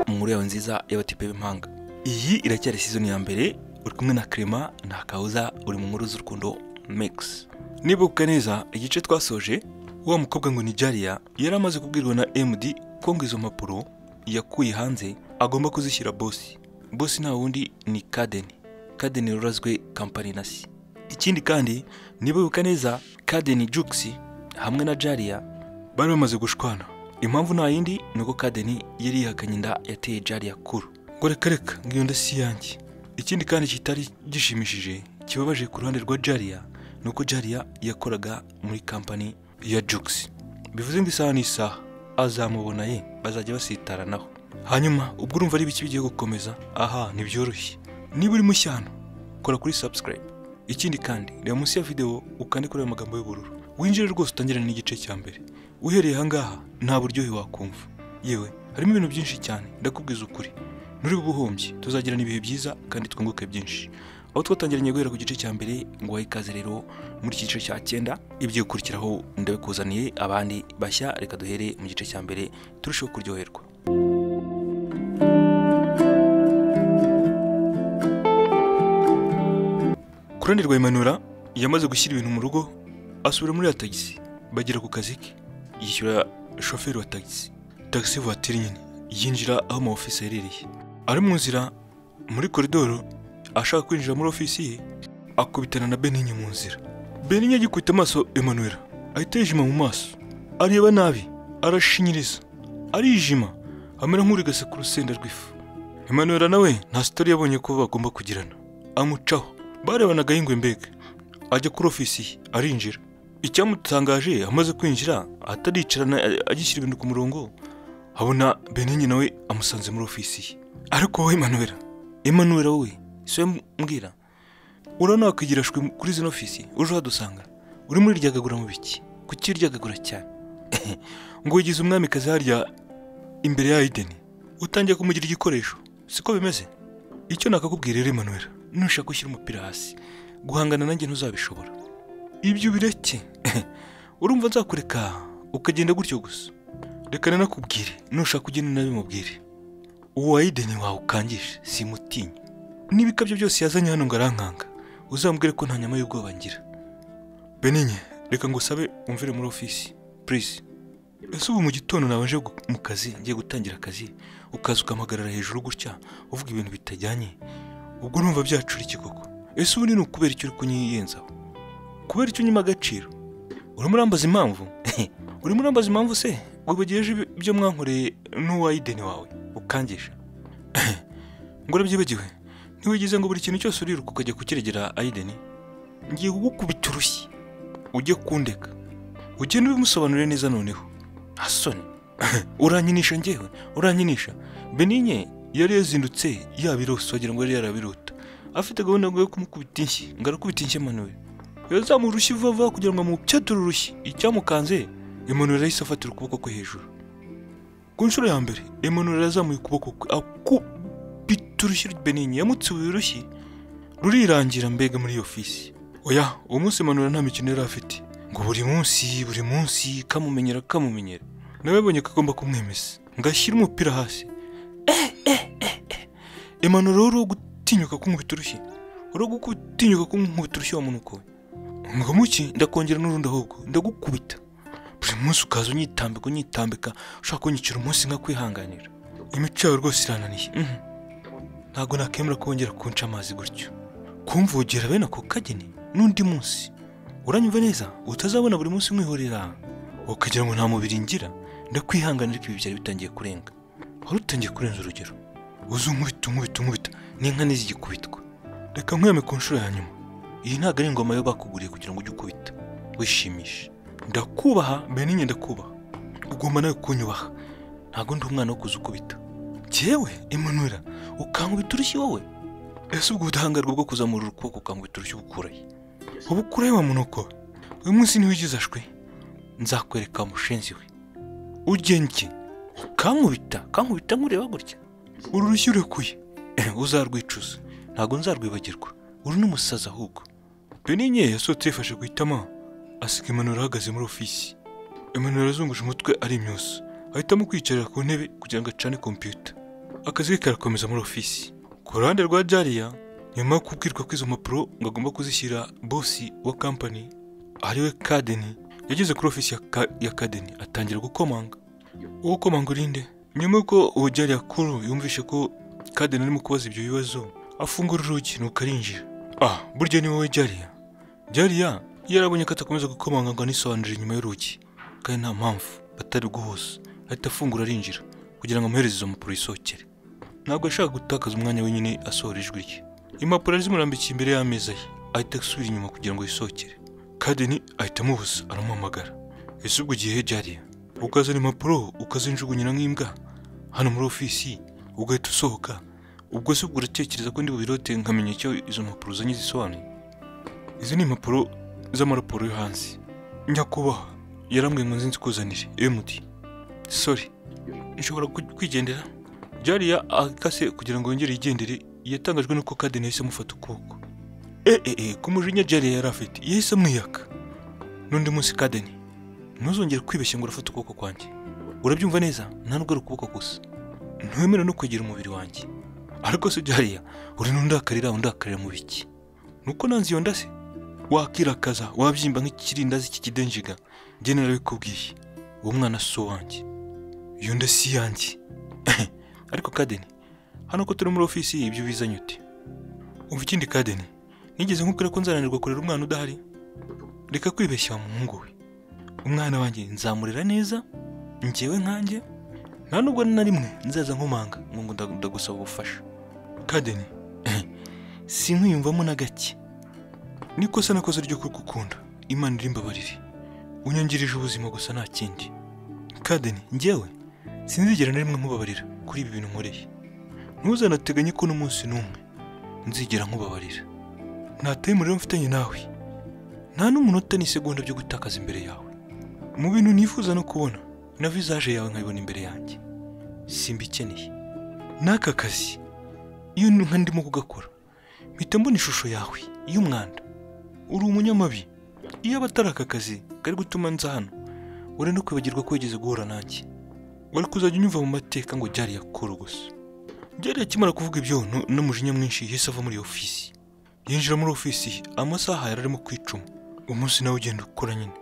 inkuru yawe nziza y'abatipe b'impanga iyi iracyari season ya mbere uri kumwe na Clement nta kawuza uri mu nkuru z'urukundo mix nibuka neza igice twasoje wa mukobwa ngo ni Jaria yari amaze kubwirwa na MD ko ngo izo mpapuro yakuye hanze agomba kuzishyira bosi bosi nta wundi ni Kadeni Kadeni rurazwe kampani na si ikindi kandi nibuka neza Kadeni Juxi hamwe na Jaria bari bamaze gushwana impamvu nta yindi ni uko Kadeni yari yihakanye inda yateye Jaria kuru ngo reka reka ngiyo nda si iyanjye ikindi kandi kitari gishimishije kibabaje ku ruhande rwa Jaria ni uko Jaria yakoraga muri kampani ya Jux bivuze ngo isaha n'isaha azamubona ye bazajya basitaranaho hanyuma ubwo urumva ari ibiki bigiye gukomeza aha ntibyoroshye niba uri mushyano kora kuri subscribe ikindi kandi reba munsi ya video ukande kuri ayo magambo y'ubururu winjire rwose utangirane n'igice cya mbere uhereye ahangaha nta buryohe wakumva yewe harimo ibintu byinshi cyane ndakubwiza ukuri nuri bubuhombye tuzagirana ibihe byiza kandi twunguke byinshi aho twatangiranye guhera ku gice cya mbere ngo wahe ikaze rero muri iki gice cya cyenda ibyo gukurikiraho ndabikuzaniye abandi bashya reka duhere mu gice cya mbere turusheho kuryoherwa ku ruhande rwa imanura yamaze gushyira ibintu mu rugo asubira muri ya tagisi bagera ku kazi ke yishyura shoferi wa tagisi tagisi vuwatiri nyine yinjira aho ama ofisi aherereye ari mu nzira muri koridoro ashaka kwinjira muri ofisi ye akubitana na beninye mu nzira beninye agikubita amaso emanuwera ahita yijima mu maso areba nabi arashinyiriza arijima amera nk'urigase ku rusenda rw'ifu emanuwera nawe nta sitari yabonye ko bagomba kugirana amucaho barebanaga yingwe mbega ajya kuri ofisi ye arinjira icyamutangaje amaze kwinjira ataricarana agishyira ibintu ku murongo habona beninye nawe amusanze muri ofisi ye ariko wowe emanuwera emanuwera wowe si we mbwira urabona wakigirashwe kuri zino ofisi uje uhadusanga urimo uryagagura mu biki kuki uryagagura cyane ngo wigize umwamikazi harya imbere ya ideni utangiye kumugira igikoresho siko bimeze icyo nakakubwira rero emanuwera nushaka gushyira umupira hasi guhangana nanjye ntuzabishobora ibyo bireke urumva nzakureka ukagenda gutyo gusa reka nanakubwire nushaka ugenda nabimubwire uwo wayideni wawe ukangije simutinya n'ibikabyo byose yazanye hano ngo arankanga uzambwire ko nta nyama y'ubwoba ngira beninye reka ngo usabe umvire muri ofisi purize ese ubu mu gitondo nabanje mu kazi ngiye gutangira akazi ukaza ukampagarara hejuru gutya uvuga ibintu bitajyanye ubwo numva byacura iki koko ese ubu ni ukubera icyo uri kunyiyenzaho kubera icyo unyima agaciro urimo urambaza impamvu urimo urambaza impamvu se wibagijeje ibyo mwankoreye n'uwayideni wawe ukangisha ngo urabyibagiwe ntiwigize ngo buri kintu cyose uriruka ukajya kukiregera ayideni ngiye kugukubita urushyi ujye kundeka ugenda ubimusobanurire neza noneho hasoni uranyinisha ngewe uranyinisha beninye yari yazindutse yabirose wagira ngo yari yarabirota afite gahunda yo kumukubita inshyi ngo arakubita inshyi emanuwe yazamura urushyi vuba kugira ngo amupyature urushyi icyamukanze emanuwe arahise afatira ukuboko kwe hejuru ku nshuro ya mbere emanuwe yazamuye ukuboko kwe urushyi beninye yamutsiwe urushyi rurirangira mbega muri iyo ofisi oya uwo munsi manura nta mikino yari afite ngo buri munsi buri munsi kamumenyera kamumenyera nawe abonye ko agomba kumwemeza ngo ashyire umupira hasi emanura wari wo gutinyuka kumwubita urushyi wari wo gutinyuka kumwubita urushyi wa muntu ukowe ngo muki ndakongera n'urundi ahubwo ndagukubita buri munsi ukaza unyitambika unyitambika ushaka kunyicira umunsi nka kwihanganira imico yawe rwose irananiye ntabwo nakemera kongera kunca amazi gutyo kumvugera bene ako kageni n'undi munsi uranyumva neza utazabona buri munsi mwihorera ukagira ngo nta mubiri ngira ndakwihanganira ariko ibi byari bitangiye kurenga wari utangiye kurenza urugero uzi unkubita unkubita unkubita n'inka n'izigikubitwa reka nkweme ku nshuro ya nyuma iyi ntabwo ari ingoma yo bakuguriye kugira ngo ujye ukubita wishimishe ndakubaha mbere n'inye ndakubaha ugomba nawe kunyubaha ntabwo ndi umwana wo kuza ukubita yewe imanura ukankubita urushyi wowe ese ubwo ubudahangarwa bwo kuzamura ukuboko ukankubita urushyi ubukuraye uba ukuraye wa munuko uyu munsi niwe ugize ashwe nzakwereka mushenzi we ugenke kankubita kankubita nkureba gutya uru rushyi urekuye uzarwicuza ntabwo nzarwibagirwa uru ni umusazi ahubwo beninye yasohotse yifashe ku itama asiga imanura ahagaze muri ofisi imanura azunguje umutwe ari imyusa ahitamo kwicarira ku ntebe kugira ngo acane kompiyuta akazi ke karakomeza muri ofisi ku ruhande rwa jariya nyuma yo kubwirwa ko izo mpapuro ngo agomba kuzishyira bosi wa kampani ariwe kadeni yageze kuri ofisi ya, ka, ya kadeni atangira gukomanga uwo komanga urinde nyuma y'uko uwo jariya kuru yumvishe ko kadeni arimo kubaza ibyo bibazo afungura urugi nuko arinjira ah burya ni wowe jariya jariya yarabonye ko atakomeza gukomanga ngo anisobanurire inyuma y'urugi kandi nta mpamvu batari guhuza ahita afungura arinjira kugira ngo amuhereze izo mpapuro yisohokere ntabwo yashaka gutakaza umwanya wenyine asohora ijwi rye impapuro ari zimurambikiye imbere y'ameza ye ahita asubira inyuma kugira ngo yisohokere kadeni ahita amubuza aramuhamagara ese ubwo igihe jariya ukazana impapuro ukazinjugunyira nk'imbwa hano muri ofisi ugahita usohoka ubwo se ubwo uratekereza ko ndi bubirote nkamenya icyo izo mpapuro uzanye zisobanuye izi ni impapuro z'amaraporo yo hanze nyakubahwa yarambwiye ngo nzi kuzanire emudi sori nshobora ku- kwigendera jariya akase kugira ngo yongere yigendere yatangajwe nuko kadeni yahise amufata ukuboko eh eh eh ku mujinya jariya yari afite yahise amwiyaka n'undi munsi kadeni ntuzongere kwibeshya ngo urafata ukuboko kwanjye urabyumva neza nta nubwo ari ukuboko gusa ntiwemera no kwegera umubiri wanjye ariko se jariya uri n'undakarira undakarira mu biki nuko nanze iyo nda se wakirakaza wabyimba nk'ikirindazi cy'ikidenjiga njye narabikubwiye uwo mwana si uwanjye iyo nda si iyanjye ariko kadeni hano ko turi muri ofisi ibyo bizanye ute umva ikindi kadeni nigeze nkubwira ko nzananirwa kurera umwana udahari reka kwibeshya wa muhungu we umwana wanjye nzamurera neza njyewe nkanjye nta nubwo na rimwe nzaza nkomanga ngo ngo nda- ndagusaba ubufasha kadeni si nkwiyumvamo na gake nikosa nakoze ryo kugukunda imana iri mbabarire unyangirije ubuzima gusa nta kindi kadeni njyewe sinzigera na rimwe nkubabarira kuri ibi bintu nkoreye ntuzanateganye ko n'umunsi n'umwe nzigera nkubabarira nta time rero mfitanye nawe nta n'umunota n'isegonda byo gutakaza imbere yawe mu bintu nifuza no kubona na vizaje yawe nkayibona imbere yanjye simbikeneye n'aka kazi iyo nka ndimo kugakora mpita mbona ishusho yawe y'umwanda uri umunyamabi iyo aba atari aka kazi kari gutuma nza hano wari no kwibagirwa ko wigeze guhura nanjye wari kuzajya unyumva mu mateka ngo byari yakora gusa byari akimara kuvuga ibyo nu- n'umujinya mwinshi yahise ava muri iyo ofisi yinjira muri ofisi amasaha yari arimo kwicuma umunsi nawe ugenda ukora nyine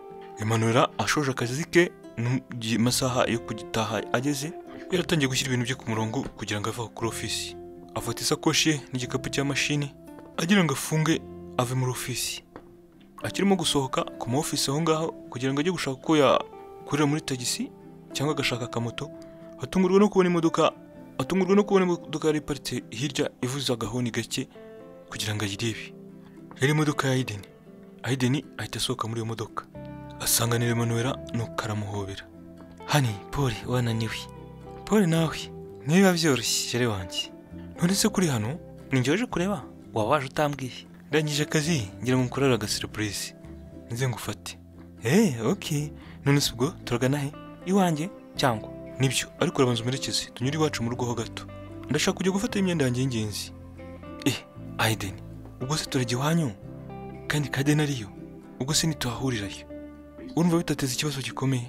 imanura ashoje akazi ke nu- gi- amasaha yo kugitaha ageze yaratangiye gushyira ibintu bye ku murongo kugira ngo ave aho kuri ofisi afata isakoshi ye n'igikapu cya mashini agira ngo afunge ave muri ofisi akirimo gusohoka ku ma ofisi aho ngaho kugira ngo ajye gushaka uko yakorera muri tagisi cyangwa agashaka akamoto atungurwa no kubona imodoka atungurwa no kubona imodoka yari iparitse hirya ivuza agahoni gake kugira ngo ayirebe yari imodoka ya Aideni Aideni ahita asohoka muri iyo modoka asanganira Emanuela nuko aramuhobera hani Paul wananiwe Paul nawe niba byoroshye shyire wanjye none se kuri hano ninjye waje kureba waba waje utambwiye ndangije akazi ngira ngo nkorere agasiripurizi nze ngufate eh ok none se ubwo turagana he iwanjye cyangwa nibyo ariko urabanza umerekeze tunyure iwacu mu rugo ho gato ndashaka kujya gufata imyenda yanjye y'ingenzi eh Aiden ubwo se turajya iwanyu kandi Kaden ariyo ubwo se ntituhahurirayo urumva bitateza ikibazo gikomeye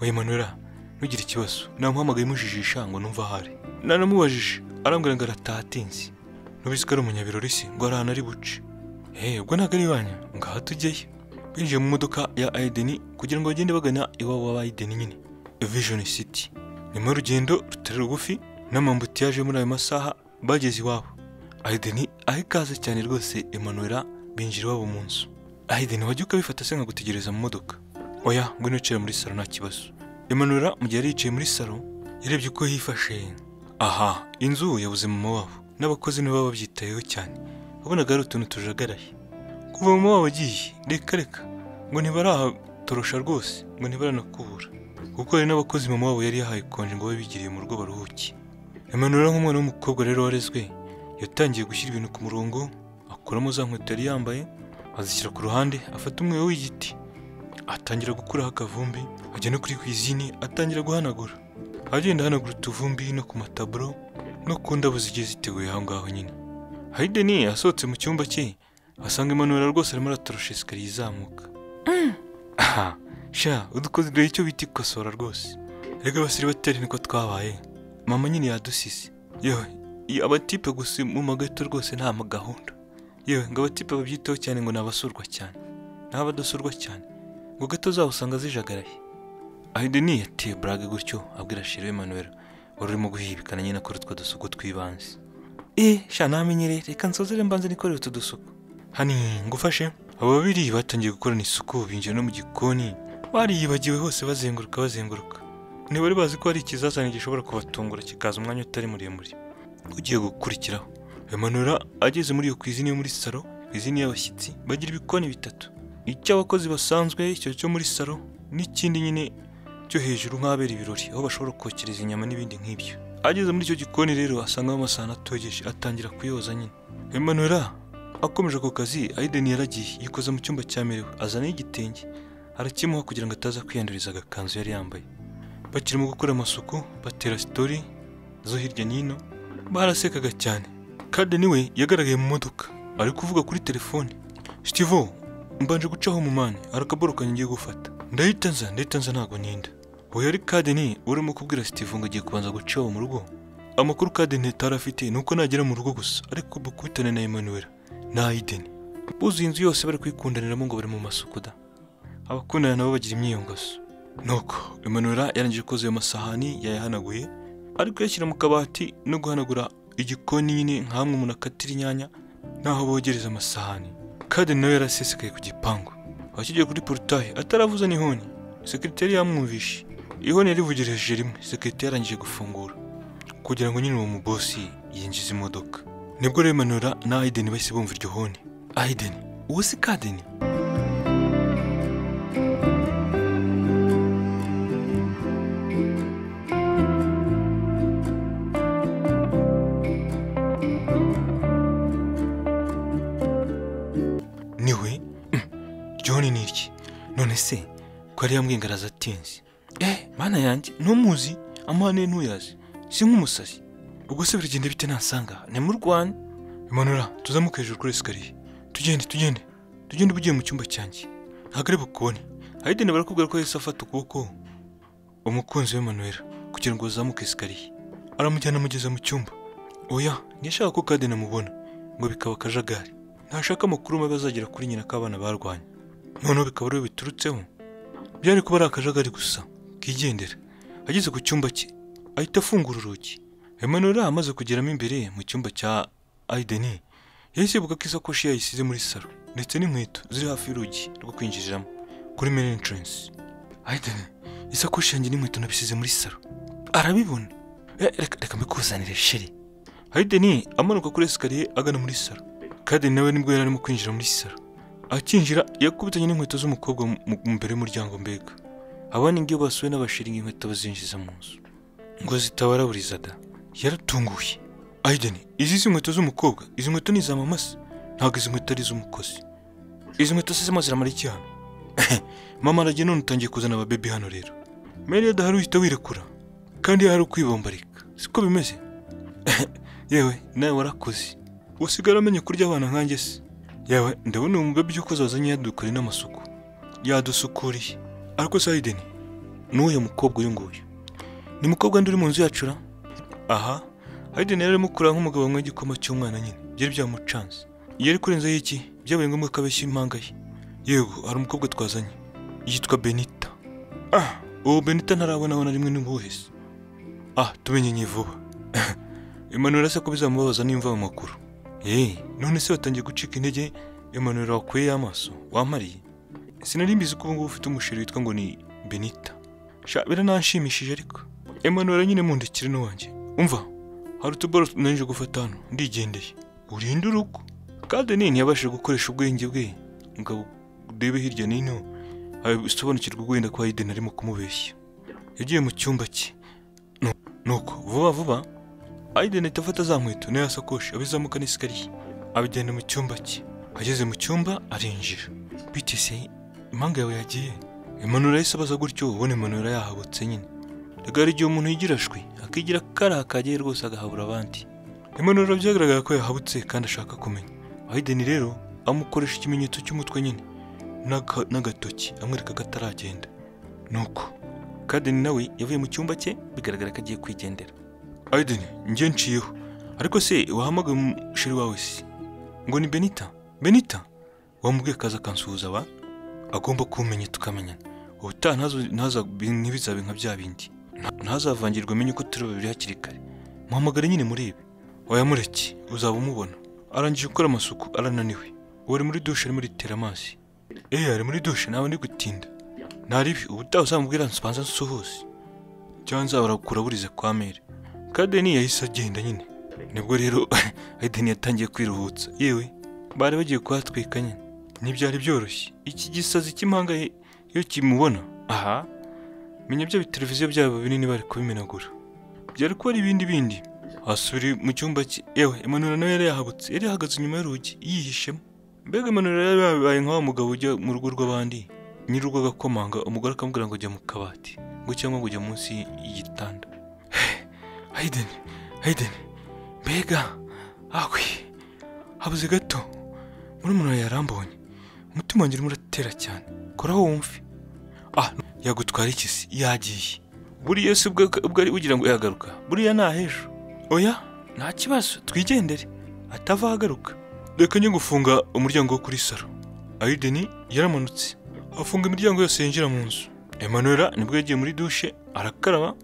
oya Manuela ntugire ikibazo namuhamagaye mujijisha ngo numva ahari naramubajije arambwira ngo arataha atinze nubizi ko ari umunyabirori se ngo ari ahantu ari buce eh ubwo ntabwo ari iwanyu ngaha tujyeyo binjiye mu modoka ya Aideni kugira ngo bagende bagana iwabo wa Aideni nyine Vision City nyuma y'urugendo rutari rugufi n'amambutiyaje muri ayo masaha bageze iwabo Aideni aha ikaze cyane rwose Emanuela binjira iwabo mu nzu Aideni wajya ukabifata se nkagutegereza mu modoka oya ngwino ucira muri salo nta kibazo Emanuela mu gihe yari yicaye muri salo yarebye uko yifashe aha inzu yabuze mama wabo n'abakozi nibo baba babyitayeho cyane wabonaga ari utuntu tujagaraye kuva mama wabo agiye reka reka ngo ntibarahatorosha rwose ngo ntibaranakubura kuko hari n'abakozi mama wabo yari yahaye konje ngo babe bigiriye mu rugo baruhuke Emmanuel nk'umwana w'umukobwa rero warezwe yatangiye gushyira ibintu ku murongo akuramo za nkweto yari yambaye azishyira ku ruhande afata umweyo w'igiti atangira gukuraho akavumbi ajya no kuri kwizini atangira guhanagura agenda ahanagura utuvumbi no ku mataburo no ku ndabo zigiye ziteguye aho ngaho nyine Hayden yasohotse mu cyumba cye asanga Emmanuel rwose arimo aratorosha esikariye izamuka aha sha udukoze icyo bita ikosora rwose rega basiri bateri niko twabaye mama nyine yadusize yewe iyo abatipe gusa mu magato rwose nta gahunda yewe ngo abatipe babyiteho cyane ngo nabasurwa cyane ntabadasurwa cyane ngo gato zabo usanga zijagaraye ayideni yateye burage gutyo abwira shiro Emmanuel wari urimo guhibikana nyine akora utwo dusuku tw'ibanze eee sha namenyereye reka nsozere mbanze nikorere utu dusuku hani ngufashe abo babiri batangiye gukorana isuku binjira no mu gikoni bariyibagiwe hose bazenguruka bazenguruka ntibari bazi ko hari ikizazane gishobora kubatungura kikaza umwanya utari muremure ugiye gukurikiraho Emanura ageze muri iyo kwizini yo muri salo kwizini y'abashyitsi bagira ibikoni bitatu icy'abakozi basanzwe icyo cyo muri salo n'ikindi nyine cyo hejuru nk'ahabera ibirori aho bashobora kokereza inyama n'ibindi nk'ibyo ageze muri icyo gikoni rero asangamo amasahani atogeje atangira kuyoza nyine Emanura akomeje ako kazi Aiden yaragiye yikoza mu cyumba cyamerewe azana igitenge arakimuha kugira ngo ataza kwiyanduriza agakanzu yari yambaye bakirimo gukora amasuku batera sitori zo hirya n'ino barasekaga cyane kadeni we yagaragaye mu modoka ari kuvuga kuri telefone sitivo mbanje gucaho mani arakaboroka ngiye gufata ndahita nza ndahita nza ntabwo ninda uyu ari kadeni urimo kubwira sitivo ngo agiye kubanza gucaho mu rugo amakuru kadeni atari afite ni uko nagera mu rugo gusa ariko bakubitane na emanuwera na ayideni buzuye inzu yose bari kwikundaniramo ngo bari mu masuku da abakundana nabo bagira imyiyongozo nuko Emanuela yarangije koza ayo masahani yayahanaguye ari kuyashyira mu kabati no guhanagura igikoni nyine nk'amwe umuntu akatira inyanya n'aho bogereza amasahani Kaden nawe yarasesekaye ku gipangu akigiye kuri porutaye ataravuza n'ihoni sekirite yamwumvishe ihoni yarivugereje rimwe sekirite yarangije gufungura kugira ngo nyine uwo mubosi yinjize imodoka nibwo rero Emanuela na Aiden bahise bumva iryo honi Aiden uwo si Kaden niwe John ni iki none se ko ari yamwingaraza atinze eh mana yanjye ntumuzi amahane ye ntuyazi si nk'umusazi ubwo se biragenda bite nasanga ni mu rwanda imanura tuzamuke hejuru kuri esikariye tugende tugende tugende uba ugiye mu cyumba cyanjye ntabwo ari bukubone hayideni barakubwira ko yahise afata ukuboko umukunzi we manuwera kugira ngo bazamuke esikariye aramujyana amugeza mu cyumba oya ntiyashaka ko kadeni amubona ngo bikaba akajagari ntashaka amakuru mabi azagera kuri nyina ko abana barwanye noneho bikaba ariwe biturutseho byari kuba ari akajagari gusa kigendera ageze ku cyumba cye ahita afungura urugi Emmanuel amaze kugeramo imbere mu cyumba cya Aideni yahise yibuka ko isakoshi yayisize muri salo ndetse n'inkweto ziri hafi y'urugi rwo kwinjiriramo kuri main entrance Aideni isakoshi yanjye n'inkweto nabisize muri salo arabibona Eh, reka reka mbikuzanire sheri Aideni amanuka kuri esikariye agana muri salo kandi nawe nibwo yari arimo kwinjira muri salo akinjira yakubitanye n'inkweto z'umukobwa mu- mu- imbere y'umuryango mbega abana ingiyo basuwe n'abashiringa inkweto bazinjiza mu nzu ngo zitabaraburiza da yaratunguye ayideni izi si inkweto z'umukobwa izi nkweto ni iza mama se ntabwo izi nkweto ari iz'umukozi izi nkweto se zirimo ziramara iki hano mama aragiye none utangiye kuzana ababebi hano rero meri adahari uhita wirekura kandi hari ukwibombarika siko bimeze yewe nawe warakoze usigara amenye kurya abana nkanjye se yewe ndabona uwo mubabyi ukoze wazanye yadukore n'amasuku yadusukuriye ariko se Aiden, ni uyu mukobwa uyu nguyu ni mukobwa ndi uri mu nzu yacu ra aha Aiden yari arimo kureba nk'umugabo wanywa igikoma cy'umwana nyine byari byamucanze yari kurenzaho iki byabaye ngombwa ko abeshya impanga ye yego hari umukobwa twazanye yitwa benita ah uwo benita ntarabonabona rimwe n'ubuhe se ah tumenye vuba Emmanuel asa ko bizamubabaza nimva ayo makuru ye none se watangiye gucika intege Emmanuel wakuye amaso wamariye sinari mbizi ko ubungubu ufite umusheri witwa ngo ni benita sha birananshimishije ariko Emmanuel nyine mundikire n'uwanjye umva hari utuboro nanije gufata hano ndigendeye urinde urugo kandi nini yabashije gukoresha ubwenge bwe ngo urebe hirya n'ino asobanukirwa wenda ko Hayden arimo kumubeshya yagiye mu cyumba cye Nu- nuko vuba vuba Aiden ahita afata za nkweto nayo asakoshi abizamuka n'esikariye abigenda mu cyumba cye ageze mu cyumba arinjira bite se impanga yawe yagiye Emmanuel yahise abaza gutyo ubona Emmanuel yahabutse nyine rega hari igihe umuntu yigira ashwi akigira karakagiye rwose agahabura abandi Emmanuel byagaragara ko yahabutse kandi ashaka kumenya Aiden rero amukoresha ikimenyetso cy'umutwe nyine n'aka- n'agatoki amwereka ko ataragenda nuko Kaden nawe yavuye mu cyumba cye bigaragara ko agiye kwigendera Aiden njye nciyeho ariko se wahamagaye umusheri wawe si ngo ni benita benita wamubwiye akaza akansuhuza aba agomba kumenya tukamenyana ubutaha ntazo- ntaza- ntibizabe nka bya bindi Nta- ntazavangirwe amenye ko turi babiri hakiri kare muhamagare nyine muri ibi wayamureke uzaba umubona arangije gukora amasuku arananiwe ubu ari muri dushe arimo aritera amazi eee ari muri dushe nawe ndi gutinda ntaribi ubutaha uzamubwira nsobanza nsuhuze cyangwa nzabarakura burize kwa mere kadeni yahise agenda nyine nibwo rero Aiden yatangiye kwiruhutsa yewe bari bagiye kuhatwika nyine ntibyari byoroshye iki gisazi cy'impanga ye- iyo kimubona aha menya bya biteleviziyo byabo binini bari kubimenagura byari kuba ari ibindi bindi asubira mu cyumba cye yewe Emmanuel nawe yari yahabutse yari yahagaze inyuma y'urugi yihishemo mbega Emmanuel yari yabaye nka wa mugabo ujya mu rugo rw'abandi nyir'urugo agakomanga umugore akamubwira ngo jya mu kabati ngo cyangwa ngo jya munsi y'igitanda Hayden, Hayden, mbega, ahwe, habuze gato, murumuna wawe yarambonye, umutima wanjye urimo uratera cyane, koraho wumve. Ah, yagutwara iki se? Yagiye. Buriya si ubwo ubwo ari ugira ngo yagaruka, buriya ni ahejo. Oya, nta kibazo, twigendere, atava ahagaruka. Reka njye gufunga umuryango wo kuri salo. Aiden yaramanutse, afunga imiryango yose yinjira mu nzu. Emmanuel nibwo yagiye muri dushe, arakaraba,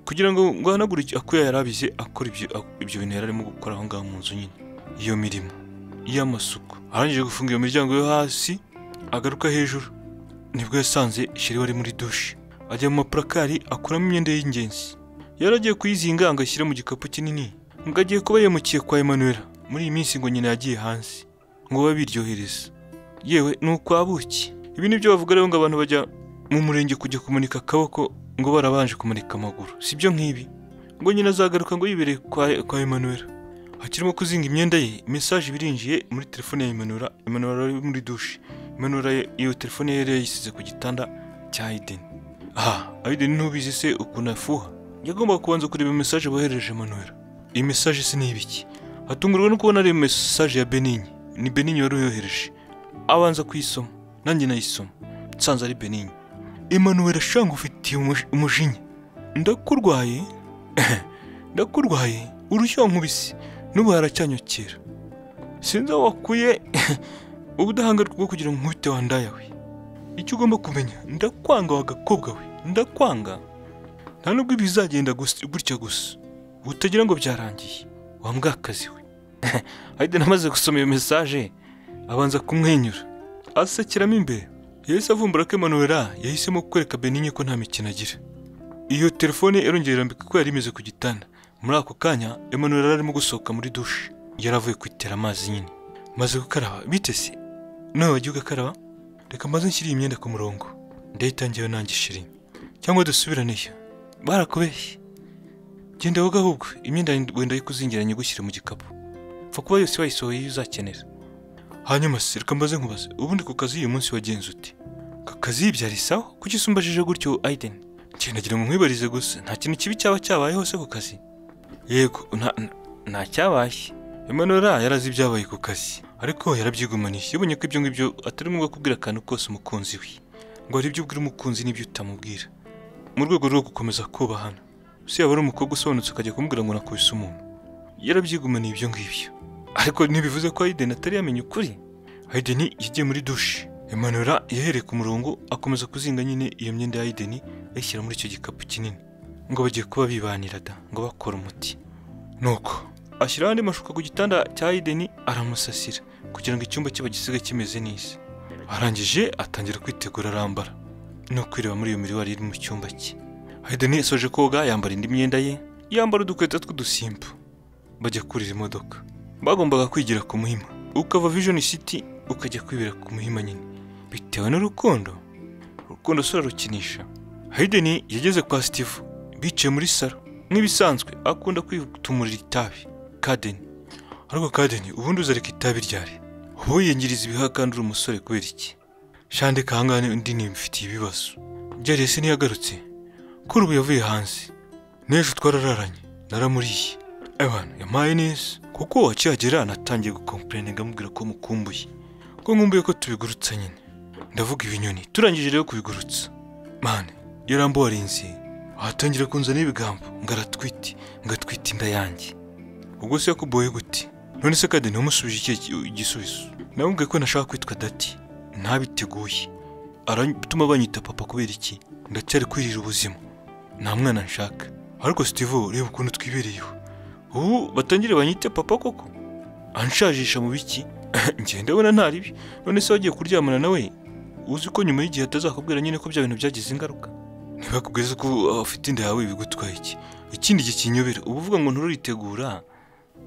kugira ngo ngwanagure ako yari abize akora ibyo ibyo bintu yari arimo gukora aho ngaho mu nzu nyine iyo mirimo y'amasuku arangije gufunga iyo miryango yo hasi agaruka hejuru nibwo yasanze sheri wari muri dushe ajya mu mapurakari akuramo imyenda y'ingenzi yari agiye kuyizinga agashyira mu gikapu kinini ngo agiye kuba yimukiye kwa Emmanuel muri iyi minsi ngo nyina yagiye hanze ngo babiryohereza yewe ni ukwabuki ibi ni byo bavuga rero ngo abantu bajya mu murenge kujya kumanika akaboko ngo barabanje kumanika amaguru sibyo nk'ibi ngo nyina azagaruka ngo yibereye kwa, kwa Emmanuel akirimo kuzinga imyenda ye message birinjiye muri telefone ya Emmanuel Emmanuel ari muri douche Emmanuel ye- iyo telefone ye yari yayisize ku gitanda cya Aiden ah Aiden ntubizi se ukuntu afuha yagomba kubanza kureba message bohereje Emmanuel iyi message se ni ibiki atungurwa no kubona ari message ya Benigni ni Benigni wari uyohereje abanza kuyisoma nanjye nayisoma nsanze ari Benigni Emmanuel ashanga ufitiye umuj- umujinya ndakurwaye ndakurwaye urushya nkubisi n'ubu haracyanyokera sinzi aho wakuye ubudahangarwa bwo kugira ngo nkubite wandaya we icyo ugomba kumenya ndakwanga wa gakobwa we ndakwanga nta nubwo ibi bizagenda gusa- gutya gusa utagira ngo byarangiye wa mbwakazi we Aiden amaze gusoma iyo mesaje abanza kumwenyura asekiramo imbere yahise avumbura ko Emmanuel yahisemo kwereka Benigni ko nta mikino agira iyo telefone yarongera irambika ko yari imeze ku gitanda muri ako kanya Emmanuel yari arimo gusohoka muri dushe yari avuye kwitera amazi nyine maze gukaraba bitese nawe wagiye ugakaraba reka maze nshyire iyi myenda ku murongo ndayitangiyeho nanjye shiri cyangwa dusubiraneyo barakubeshye genda woga ahubwo imyenda wenda yikuzingira nyigushyire mu gikapu pfa kuba yose wayisohoye iyo uzakenera hanyuma se reka mbaze nkubaze ubundi ku kazi uyu munsi wagenze ute ka kazi yibyara isaho kuki usumbajije gutyo Aiden njye nagira ngo nkwibarize gusa nta kintu kibi cyaba cyabayeho se ku kazi yego nta nta- nta cyabaye Emmanuel yari azi ibyabaye ku kazi ariko yarabyigumaniye yabonye ko ibyo ngibyo atari ngombwa kubwira akantu kose umukunzi we ngo hari ibyo ubwira umukunzi n'ibyo utamubwira mu rwego rwo gukomeza kubahana si yaba ari umukobwa usobanutse ukajya kumubwira ngo nakubise umuntu yarabyigumaniye ibyo ngibyo ariko ntibivuze ko Aiden atari yamenya ukuri Aiden yagiye muri dushe Emmanuel yahereye ku murongo akomeza kuzinga nyine iyo myenda ya Aiden ayishyira muri icyo gikapu kinini ngo bagiye kuba bibanira da ngo bakora umuti nuko ashyiraho andi mashuka ku gitanda cya Aiden aramusasira kugira ngo icyumba cye bagisiga kimeze neza arangije atangira kwitegura arambara no kwireba muri iyo miriwari iri mu cyumba cye Aiden yasoje koga yambara indi myenda ye yambara udukweto tw'udusimba bajya kurira imodoka bagombaga kwigira ku muhima ukava vision city ukajya kwibera ku muhima nyine bitewe n'urukundo urukundo si urarukinisha hayideni yageze kwa steve bicaye muri salo nk'ibisanzwe akunda kwitumurira itabi kadeni ariko kadeni ubundi uzareka itabi ryari uba wiyangiriza ibihaha kandi uri umusore kubera iki shandika ahangaha undi nimfitiye ibibazo ryariye se ntiyagarutse kuri ubu yavuye hanze n'ejo twarararanye naramuriye abantu yampaye neza kuko akihagera natangiye gukompureninga amubwira ko mukumbuye ko nkumbuye ko tubigurutsa nyine ndavuga ibinyoni turangije rero kubigurutsa mane yarambo warinze ahatangira kunzana ibigambo ngo aratwite ngo atwite inda yanjye ubwo se yakuboye gute none se kandi ntimumusubije ikihe ki- igisubizo namubwiye ko nashaka kwitwa dati ntabiteguye aratuma banyita papa kubera iki ndacyari kwirira ubuzima nta mwana nshaka ariko steve reba ukuntu twibereyeho ubu batangire banyite papa koko anshajisha mu biki njye ndabona nta ribi none se wagiye kuryamana nawe uzi ko nyuma y'igihe atazakubwira nyine ko bya bintu byagize ingaruka ntibakubwize ko uh, ufite inda yawe bigutwaye iki ikindi gihe kinyobera uba uvuga ngo ntururitegura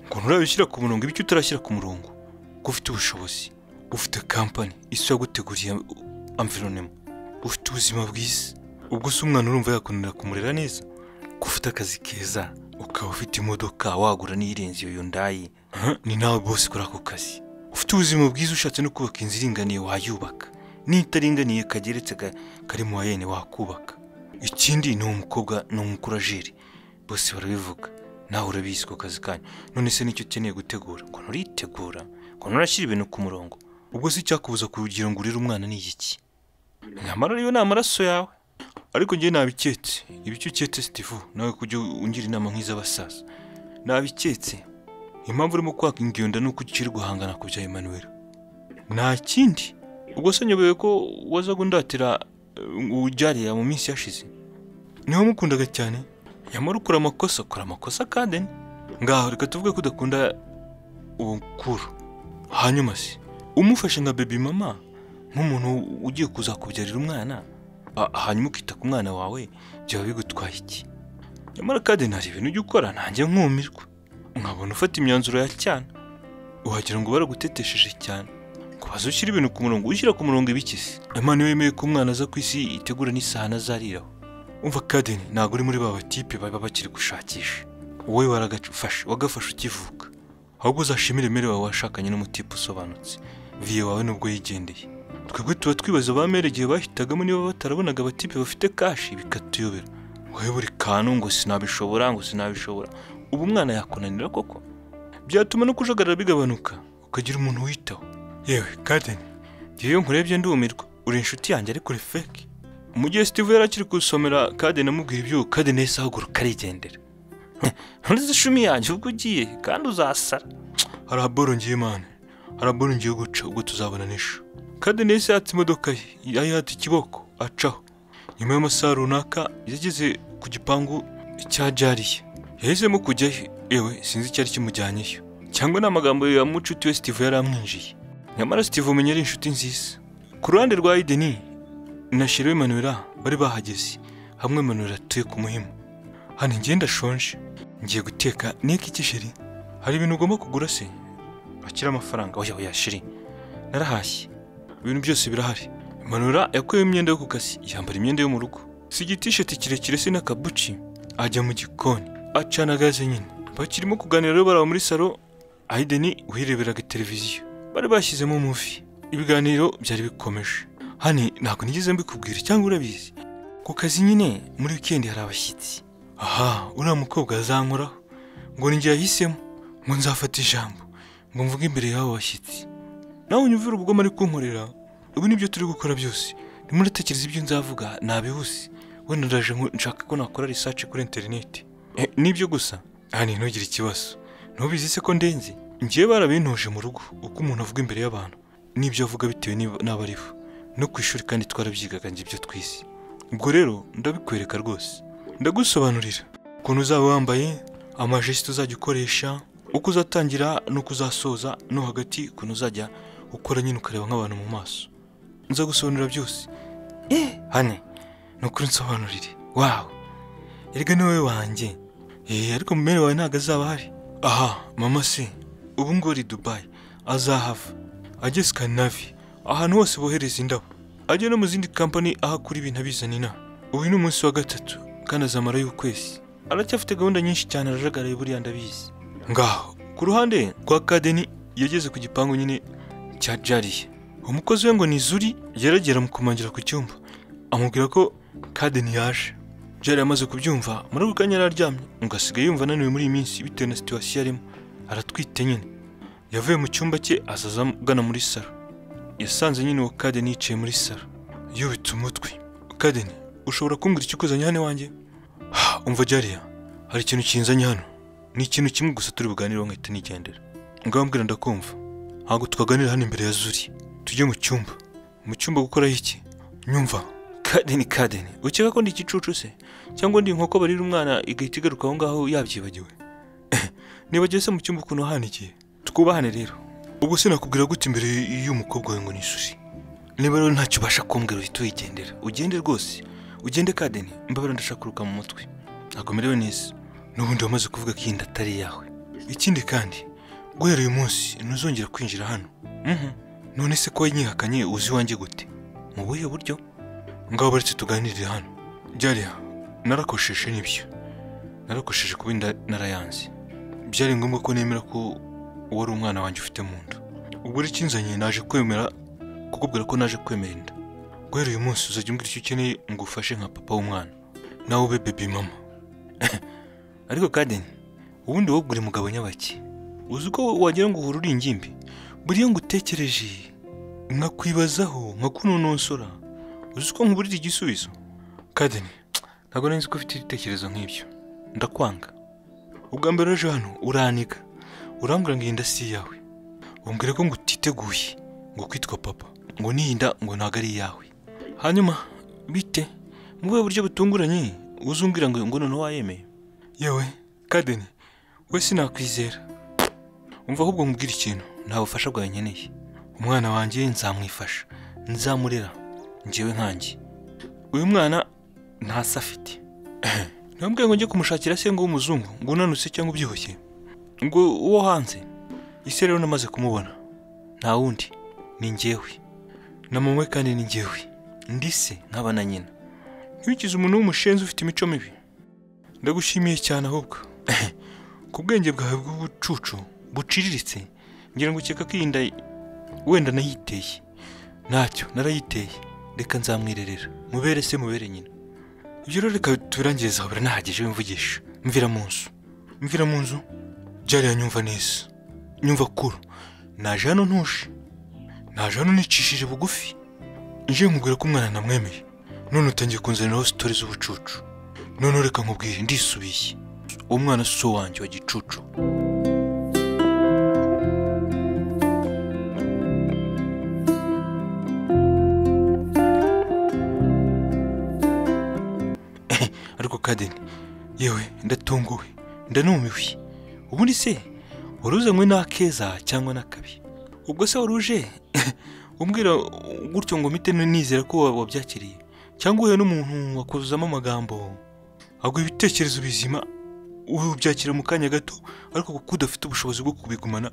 ngo nturabishyira ku murongo ibyo utarashyira ku murongo ko ufite ubushobozi ufite kampani isaguteguriye amvironema ufite ubuzima bwiza ubwo se umwana urumva yakundira kumurera neza ko ufite akazi keza ukaba ufite imodoka wagura n'iyirenze iyo yundayi ni nawe bose kuri ako kazi ufite ubuzima bwiza ushatse no kubaka inzu iringaniye wayubaka n'itaringaniye kageretse ka- kari mu wayene wakubaka ikindi ni umukobwa ni umukurajeri bose barabivuga nawe urabizi ku kazi kanyu none se nicyo ukeneye gutegura ukuntu uritegura ukuntu urashyira ibintu ku murongo ubwo se icyakubuza kugira ngo urire umwana ni iki nyamara rero ni amaraso yawe ariko njye nabiketse ibicyo uketse sitifu nawe kujya ungira inama nk'iz'abasaza nabiketse impamvu urimo kwaka ingenda ni uko ukiri guhangana ku bya Emmanuel nta kindi ubwo se nyobewe ko waza gundatira ubyariya mu minsi yashize niho mukundaga cyane nyamara ukora amakosa ukora amakosa kandi ni ngaho reka tuvuge ko udakunda ubukuru hanyuma se umufashe nka bebi mama nk'umuntu ugiye kuzakubyarira umwana ha- hanyuma ukita ku mwana wawe byaba bigutwaye iki nyamara kandi nta ibintu ujya ukora nanjye nkumirwa nkabona ufata imyanzuro ya cyane wagira ngo baragutetesheje cyane kubaza ushyira ibintu ku murongo ushyira ku murongo ibikisi imana iyo yemeye ko umwana aza ku isi itegura n'isahani azariraho umva kadeni ntabwo uri muri ba batipe baba bakiri gushakisha wowe waragafashe wagafashe ukivuka ahubwo uzashimire mere wawe washakanye n'umutipe usobanutse viye wawe nubwo yigendeye twebwe tuba twibaza ba mere igihe bahitagamo niba batarabonaga abatipe bafite kashi bikatuyobera wowe buri kantu ngo sinabishobora ngo sinabishobora ubu umwana yakunanira koko byatuma no kujagarara bigabanuka ukagira umuntu witaho yewe kadeni iyo nkurebye ndumirwa uri inshuti yanjye ariko uri feke mu gihe steve yari akiri gusomera kadeni amubwira ibyuho kadeni yahise ahaguruka arigendera ntuzi ishumi yanjye ubwo ugiye kandi uzasara haraboro ngiye mani haraboro ngiye guca ubwo tuzabona n'ishu kadeni yahise yatsa imodoka ye yayihata ikiboko acaho nyuma y'amasaha runaka yageze ku gipangu cya jariye yahisemo kujyayo yewe sinzi icyari kimujyanyeyo cyangwa ni amagambo ya mucuti we steve yari amwinjiye nyamara steve umenya ari inshuti nziza ku ruhande rwa ideni na shiriwe manura bari bahageze hamwe manura atuye ku muhima hano ngenda ndashonje ngiye guteka niki iki shiri hari ibintu ugomba kugura se bakira amafaranga oya oya shiri narahashye ibintu byose birahari manura yakuyeho imyenda yo ku kazi yambara imyenda yo mu rugo si igitisheti kirekire se n'akabuci ajya mu gikoni acana gaze nyine bakirimo kuganira rero baraba muri salo aideni wireberaga televiziyo bari bashyizemo muvi ibiganiro byari bikomeje hani ntabwo nigeze mbikubwira cyangwa urabizi ku kazi nyine muri wikendi hari abashyitsi aha uriya mukobwa azankoraho ngo ni njye yahisemo ngo nzafata ijambo ngo mvuge imbere y'abo bashyitsi nawe unyumvira ubugome ari kunkorera ubu nibyo turi gukora byose ndimo ndatekereza ibyo nzavuga nabihuse wenda ndaje nko- nshaka ko nakora research kuri interineti Eh, nibyo gusa hani ntugire ikibazo ntubizi se ko ndenze ngiye barabintoje mu rugo uko umuntu avuga imbere y'abantu n'ibyo avuga bitewe n'ib- n'abo ari bo no ku ishuri kandi twarabyigaga njye ibyo twize ubwo rero ndabikwereka rwose ndagusobanurira ukuntu uzaba wambaye amajisite uzajya ukoresha uko uzatangira n'uko uzasoza no hagati ukuntu uzajya ukora nyine ukareba nk'abantu mu maso nza gusobanurira byose eh hane ni ukuri nsobanurire wawe erega ni wowe wanjye eh ariko mu wawe ntabwo azaba ahari aha mama se ubu ngubu ari dubayi azahava ajye sikandinavi ahantu hose bohereza indabo ajya no mu zindi kampani aho akura ibintu abizana inaha uyu ni umunsi wa gatatu kandi azamara y'ukwezi aracyafite gahunda nyinshi cyane arajagaraye buriya ndabizi ngaho ku ruhande rwa kadeni yageze ku gipangu nyine cya jariye umukozi we ngo ni zuri yaragera amukomangira ku cyumba amubwira ko kadeni yaje jari amaze kubyumva muri ako kanya yari aryamye ngo asigaye yumva ananiwe muri iyi minsi bitewe na situwasiyo arimo aratwite nyine yavuye mu cyumba cye azaza agana muri salo yasanze nyine uwo kadeni yicaye muri salo yubitse umutwe kadeni ushobora kumbwira icyo ukuzanye hano iwanjye umva jariya hari ikintu kinzanye hano ni ikintu kimwe gusa turi buganireho nkahita nigendera ngambwira ndakumva ntabwo twaganira hano imbere ya zuri tujye mu cyumba mu cyumba gukoraho iki nyumva kadeni kadeni ukeka ko ndi igicucu se cyangwa ndi inkoko barira umwana igahita igaruka aho ngaho yabyibagiwe nibagiwe se mu cyumba ukuntu hanikiye twubahane rero ubwo sinakubwira gute imbere y'umukobwa wawe ngo ni ishuri niba rero ntacyo ubasha kumbwira uhita uyigendera ugende rwose ugende kadeni mbabara ndashaka kuruka mu mutwe ntabwo merewe neza n'ubundi wamaze kuvuga ko iyi nda atari iyawe ikindi kandi guhera uyu munsi ntuzongera kwinjira hano Mhm. none se ko wanyihakanye uzi iwanjye gute mu buhe buryo ngaho baretse tuganirire hano byariya narakosheje nibyo narakosheje kuba inda narayanze byari ngombwa ko nemera ko wari umwana wanjye ufite mu nda ubwo rero ikinzanye naje kwemera kukubwira ko naje kwemera inda guhera uyu munsi uzajya umbwira icyo ukeneye ngo ufashe nka papa w'umwana nawe ube bebi mama ariko kandi ubundi wowe uri mugabo nyabaki uzi uko wagira ngo uhura uri ingimbi buriya ngo utekereje nkakwibazaho nkakunonosora uzi uko nkuburira igisubizo kadeni ntabwo nari nzi ko ufite ibitekerezo nk'ibyo ndakwanga ubwa mbere uje hano uraniga urambwira ngo iyi nda si iyawe umbwira ko ngo utiteguye ngo kwitwa papa ngo n'iyi nda ngo ntabwo ari iyawe hanyuma bite mu buhe buryo butunguranye uzumbwira ngo ngo noneho wayemeye yewe kadeni we sinakwizera umva ahubwo nkubwire ikintu nta bufasha bwawe nkeneye umwana wanjye nzamwifasha nzamurera njyewe nkanjye uyu mwana ntasa afite ntibambwire ngo njye kumushakira se ngo w'umuzungu ngo unanutse cyangwa ubyibushye ngo uwo hanze ese rero namaze kumubona nta wundi ni njyewe na mama we kandi ni njyewe ndi se nkaba na nyina ntiwikize umuntu w'umushenzi ufite imico mibi ndagushimiye cyane ahubwo ku bwenge bwawe bw'ubucucu buciriritse ngira ngo ukeka ko iyi nda wenda nayiteye ntacyo narayiteye reka nzamwirerera mubere se mubere nyina ibyo rero reka tubirangirize aho biranahagije wimvugisha mvira mu nzu mvira mu nzu byari nyumva neza nyumva kuru naje hano ntuje naje hano nicishije bugufi nje nkubwira ko umwana namwemeye none utangiye kunzaniraho sitori z'ubucucu none reka nkubwire ndisubiye uwo mwana si uwanjye wa gicucu ariko kadeni yewe ndatunguwe ndanumiwe ubundi se wari uzanywe n'akeza cyangwa n'akabi ubwo se wari uje umbwira gutyo ngo mpite nizera ko wabyakiriye cyangwa uhuye n'umuntu wakuzamo amagambo aguha ibitekerezo bizima ubyakira mu kanya gato ariko kuko udafite ubushobozi bwo kubigumana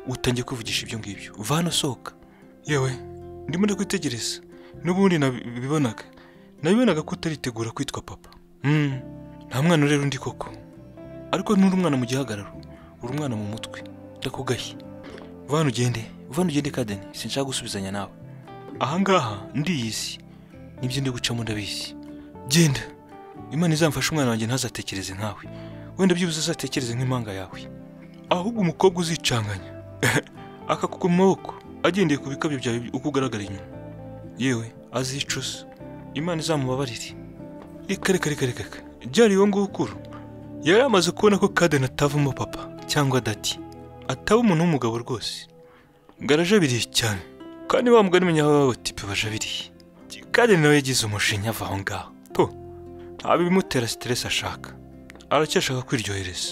utangiye kwivugisha ibyo ngibyo va hano sohoka yewe ndimo ndakwitegereza n'ubundi nabibonaga nabibonaga ko utaritegura kwitwa papa Mm, nta mwana rero undi koko ariko nturi umwana mu gihagararo uri umwana mu mutwe ndakugaye vana ugende vana ugende kadeni sinshaka gusubizanya nawe ahangaha ndiyizi nibyo ndi gucamo ndabizi genda imana izamfashe umwana wanjye ntazatekereze nkawe wenda byibuze azatekereze nk'impanga yawe ahubwo umukobwa uzicanganya akakugwa mu maboko agendeye ku bikabyo byawe uko ugaragara inyuma yewe azicuza imana izamubabarire reka reka reka reka reka byari uwo nguwo ukuru yari amaze kubona ko kadeni atavamo papa cyangwa dati ataba umuntu w'umugabo rwose garajabiriye cyane kandi wa mugani menya baba tipe bajabiriye kadeni nawe yagize umushinya ava aho ngaho po nta bimutera siteresi ashaka aracyashaka kwiryohereza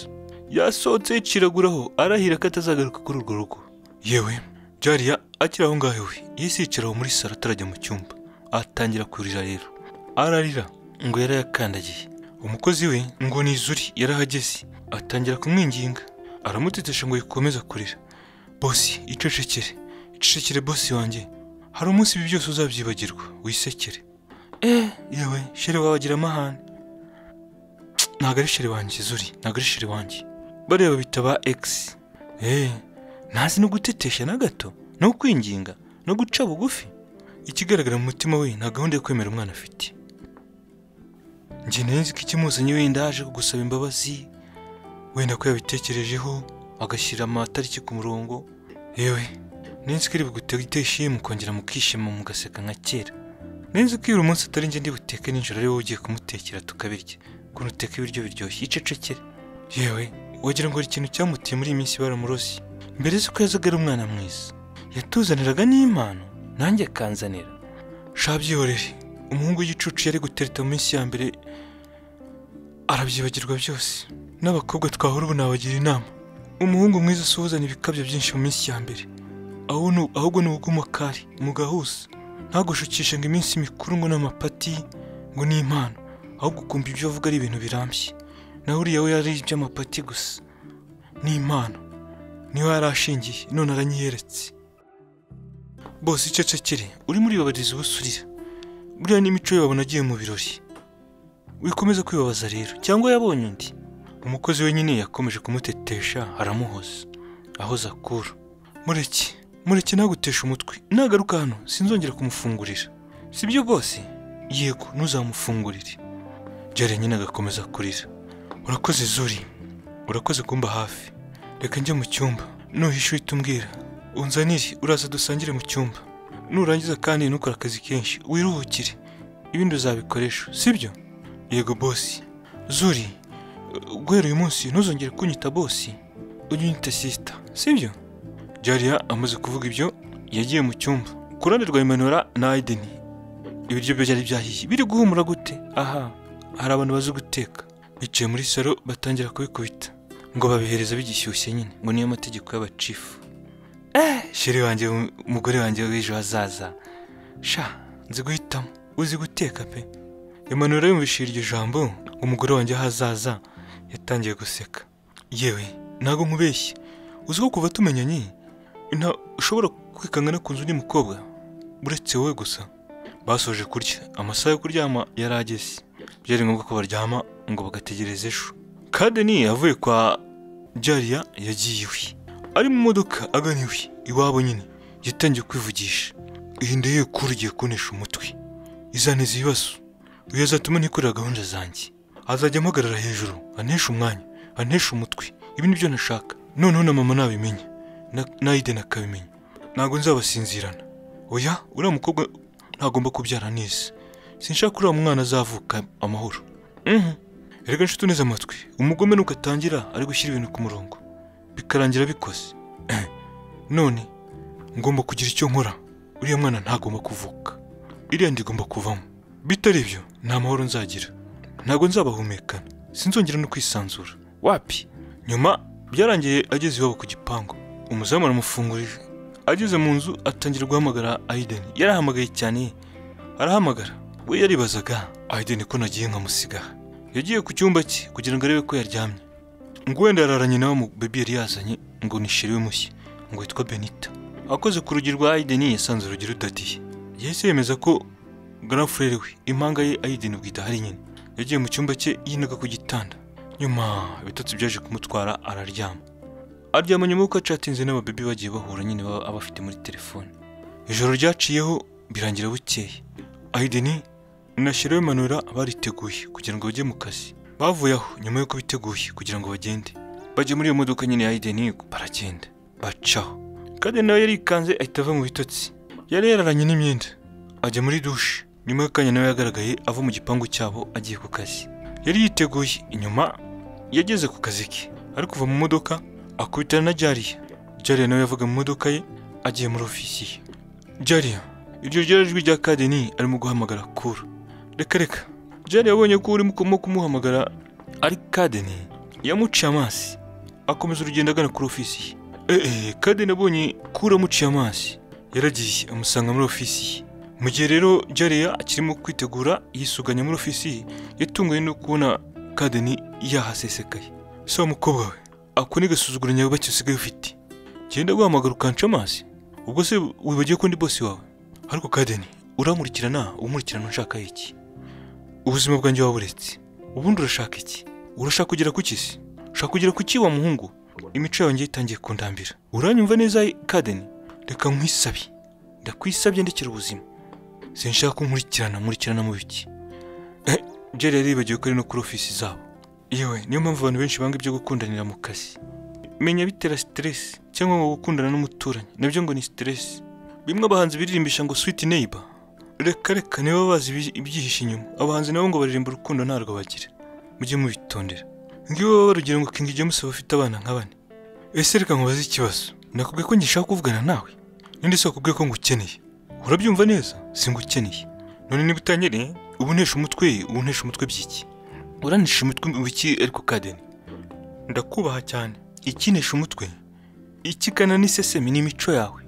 yasohotse yiciraguraho arahira ko atazagaruka kuri urwo rugo yewe jariya akiri aho ngaho we yahise yicaraho muri saro atarajya mu cyumba atangira kurira rero ararira ngo yari yakandagiye umukozi we ngo ni izuri yarahageze atangira kumwinginga aramutetesha ngo yikomeze kurira bosi icecekere icecekere bosi wanjye hari umunsi ibi byose uzabyibagirwa wisekere eh yewe shere wabagira amahane ntabwo ari shere wanjye zuri ntabwo ari shere wanjye bariya babita ba egisi eee ntazi no gutetesha na gato no kwinginga no guca bugufi ikigaragara mu mutima we nta gahunda yo kwemera umwana afite njye nari nzi ko ikimuzanye wenda yaje kugusaba imbabazi wenda ko yabitekerejeho agashyira amatariki ku murongo yewe nari nzi ko ari bugutege ishimwe mukongera mukishima mugaseka nka kera nari nzi ko iyo uyu munsi atari njye ndi buteke nijoro ari wowe ugiye kumutekera tukabirya ukuntu uteka ibiryo biryoshye icecekere yewe wagira ngo hari ikintu cyamutiye muri iyi minsi baramurosi mbere z'uko yazaga ari umwana mwiza yatuzaniraga n'impano nanjye akanzanira shabyihorere umuhungu w'igicucu yari gutereta mu minsi ya mbere arabyibagirwa byose n'abakobwa twahura ubu nabagira inama umuhungu mwiza usuhuzana ibikabyo byinshi mu minsi ya mbere aho ni- ahubwo ni ubw'umakari mu gahuza ntagushukishe ngo iminsi mikuru ngo n'amapati ngo ni impano ahubwo ukumva ibyo avuga ari ibintu birambye naho uriya we yari iby'amapati gusa ni impano niho yari ashingiye none aranyiyeretse bose icecekere urimo uribabariza ubusurira buriya n'imico ye babona agiye mu birori wikomeza kwibabaza rero cyangwa yabonye undi umukozi wenyine yakomeje kumutetesha haramuhoza ahoza akura mureke mureke ntaguteshe umutwe nagaruka hano sinzongera kumufungurira sibyo rwose yego ntuzamufungurire byari nyine agakomeza kurira urakoze zuri urakoze kumba hafi reka njye mu cyumba nuhisha uhita umbwira unzanire uraza dusangire mu cyumba nurangiza kandi ntukore akazi kenshi wiruhukire ibindi uzabikoresha sibyo yego bosi zuri guhera uyu munsi ntuzongere kunyita bosi ujye unyita sisita sibyo jariya amaze kuvuga ibyo yagiye mu cyumba ku ruhande rwa imanura na ayideni ibiryo byo byari byahiye biri guhumura gute aha hari abantu bazi guteka bicaye muri salo batangira kubikubita ngo babihereza bigishyushye nyine ngo niyo mategeko y'abacifu eh sheri wanjye umugore wanjye w'ejo hazaza sha nzi guhitamo uzi guteka pe imanura yumvishije iryo jambo umugore wanjye w'ahazaza yatangiye guseka yewe ntabwo nkubeshye uzi ko kuva tumenyanye nta- ushobora kwikanga no ku nzu undi mukobwa uretse wowe gusa basoje kurya amasaha yo kuryama yari ageze byari ngombwa ko baryama ngo bagategereza ejo kadeni avuye kwa jariya yagiye iwe ari mu modoka agana iwe iwabo nyine yatangiye kwivugisha iyi ndeye kuri ugiye kuntisha umutwe izaneza ibibazo uyu azatuma nikorera gahunda zanjye azajya ampagarara hejuru anteshe umwanya anteshe umutwe ibi ni byo nashaka noneho na mama nabimenya na- nayideni akabimenya ntabwo nzabasinzirana oya uriya mukobwa ntagomba kubyara neza sinshaka uriya mwana azavuka amahoro Mhm. erega nshuti uneze amatwi umugome nuko atangira ari gushyira ibintu ku murongo bikarangira bikoze Eh. none ngomba kugira icyo nkora uriya mwana ntagomba kuvuka iriya ndigomba kuvamo bitari ibyo nta mahoro nzagira ntabwo nzabahumekana sinzongera no kwisanzura wapi nyuma byarangiye ageze iwabo ku gipangu umuzamu aramufungurira ageze mu nzu atangira guhamagara ayideni yari ahamagaye cyane arahamagara we yaribazaga ayideni ko nagiye nkamusiga yagiye ku cyumba cye kugira ngo arebe ko yaryamye ngo wenda yararanye nawe mu bebi yari yazanye ngo ni sheri we mushya ngo yitwa benita akoze ku rugi rwa ayideni yasanze urugi rudadiye yahise yemeza ko garafurere we impanga ye ayideni ubwo idahari nyine yagiye mu cyumba cye yinaga ku gitanda nyuma ibitotsi byaje kumutwara araryama aryama nyuma y'uko acatinze n'ababibi bagiye bahura nyine baba aba afite muri telefone ijoro ryaciyeho birangira bukeye ayideni na sherewe manura bariteguye kugira ngo bajye mu kazi bavuye aho nyuma y'uko biteguye kugira ngo bagende bajya muri iyo modoka nyine ya ayideni baragenda bacaho kandi nawe yarikanze ahita ava mu bitotsi yari yararanye n'imyenda ajya muri dushe nyuma y'akanya nawe yagaragaye ava mu gipangu cyabo agiye ku kazi yari yiteguye inyuma yageze ku kazi ke ari kuva mu modoka akubitana na jariya jariya nawe yavuga mu modoka ye agiye muri ofisi ye jariya iryo ryari ijwi rya kadeni arimo guhamagara kuru reka reka jariya abonye ko urimo kurimo kumuhamagara ari kadeni yamuciye amazi akomeza urugendo agana kuri ofisi ye eee kadeni abonye kuru amuciye amazi yaragiye amusanga muri ofisi ye mu gihe rero jariya akirimo kwitegura yisuganya muri ofisi ye yatunguwe no kubona kadeni yahasesekaye se wa mukobwa we ako ni gasuzuguro nyabaki usigaye ufite genda guhamagara ukanca amazi ubwo se wibagiwe ko ndi bosi wawe ariko kadeni uramurikirana umurikirana ushaka iki ubuzima bwanjye waburetse ubundi urashaka iki urashaka kugera ku kisi ushaka kugera ku ki wa muhungu imico yanjye itangiye kundambira uranyumva neza kadeni reka nkwisabe ndakwisabye ndekera ubuzima sinshaka ko nkurikirana nkurikirana mu biki Eh, Jerry yaribagiwe ko ari no kuri ofisi zabo yewe niyo mpamvu abantu benshi banga ibyo gukundanira mu kazi menya bitera siteresi cyangwa ngo gukundana n'umuturanyi nabyo ngo ni siteresi bimwe abahanzi birimbisha ngo switi neyiba reka reka niba bazi ibi- ibyihishe inyuma abahanzi nabo ngo baririmba urukundo ntarwo bagira mujye mubitondera ngiwe urugero ngo King James aba afite abana nka bane ese reka nkubaze ikibazo nakubwiye ko ngishaka kuvugana nawe nindi si wakubwiye ko ngukeneye urabyumva neza singukeneye none niba utanyereye ubu ntesha umutwe ubu ntesha umutwe by'iki uranisha umutwe mu biki ariko kadeni ndakubaha cyane ikinesha umutwe ikigana n'isesemi n'imico yawe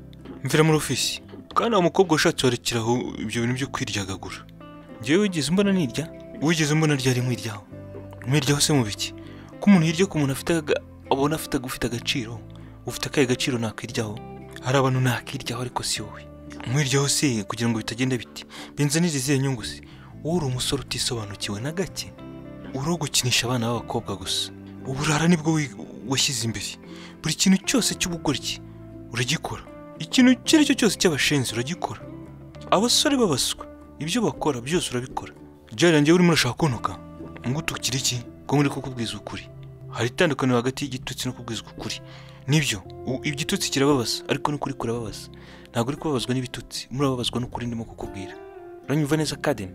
mvira muri ofisi kandi uwo mukobwa washatse warekeraho ibyo bintu byo kwiryagagura ngewe wigeze umbona nirya wigeze umbona ryari nkwiryaho nkwiryaho se mu biki ko umuntu hirya ko umuntu afite aga- abona afite ufite agaciro ufite akahe gaciro nakwiryaho hari abantu nakwiryaho ariko si wowe nkwiryaho se kugira ngo bitagenda biti binzanire izihe nyungu se wowe uri umusore utisobanukiwe na gake uri uwo gukinisha abana b'abakobwa gusa uburara nibwo wi- washyize imbere buri kintu cyose cy'ubugoryi uragikora ikintu icyo ari cyo cyose cy'abashenzi uragikora abasore babaswa ibyo bakora byose urabikora jyarangiye urimo urashaka kuntuka ngo utukire iki ko muri kukubwiza ukuri hari itandukaniro hagati y'igitutsi no kubwizwa ukuri nibyo u- igitutsi kirababaza ariko n'ukuri kurababaza ntabwo uri kubabazwa n'ibitutsi murababazwa n'ukuri ndimo kukubwira uranyumva neza kadeni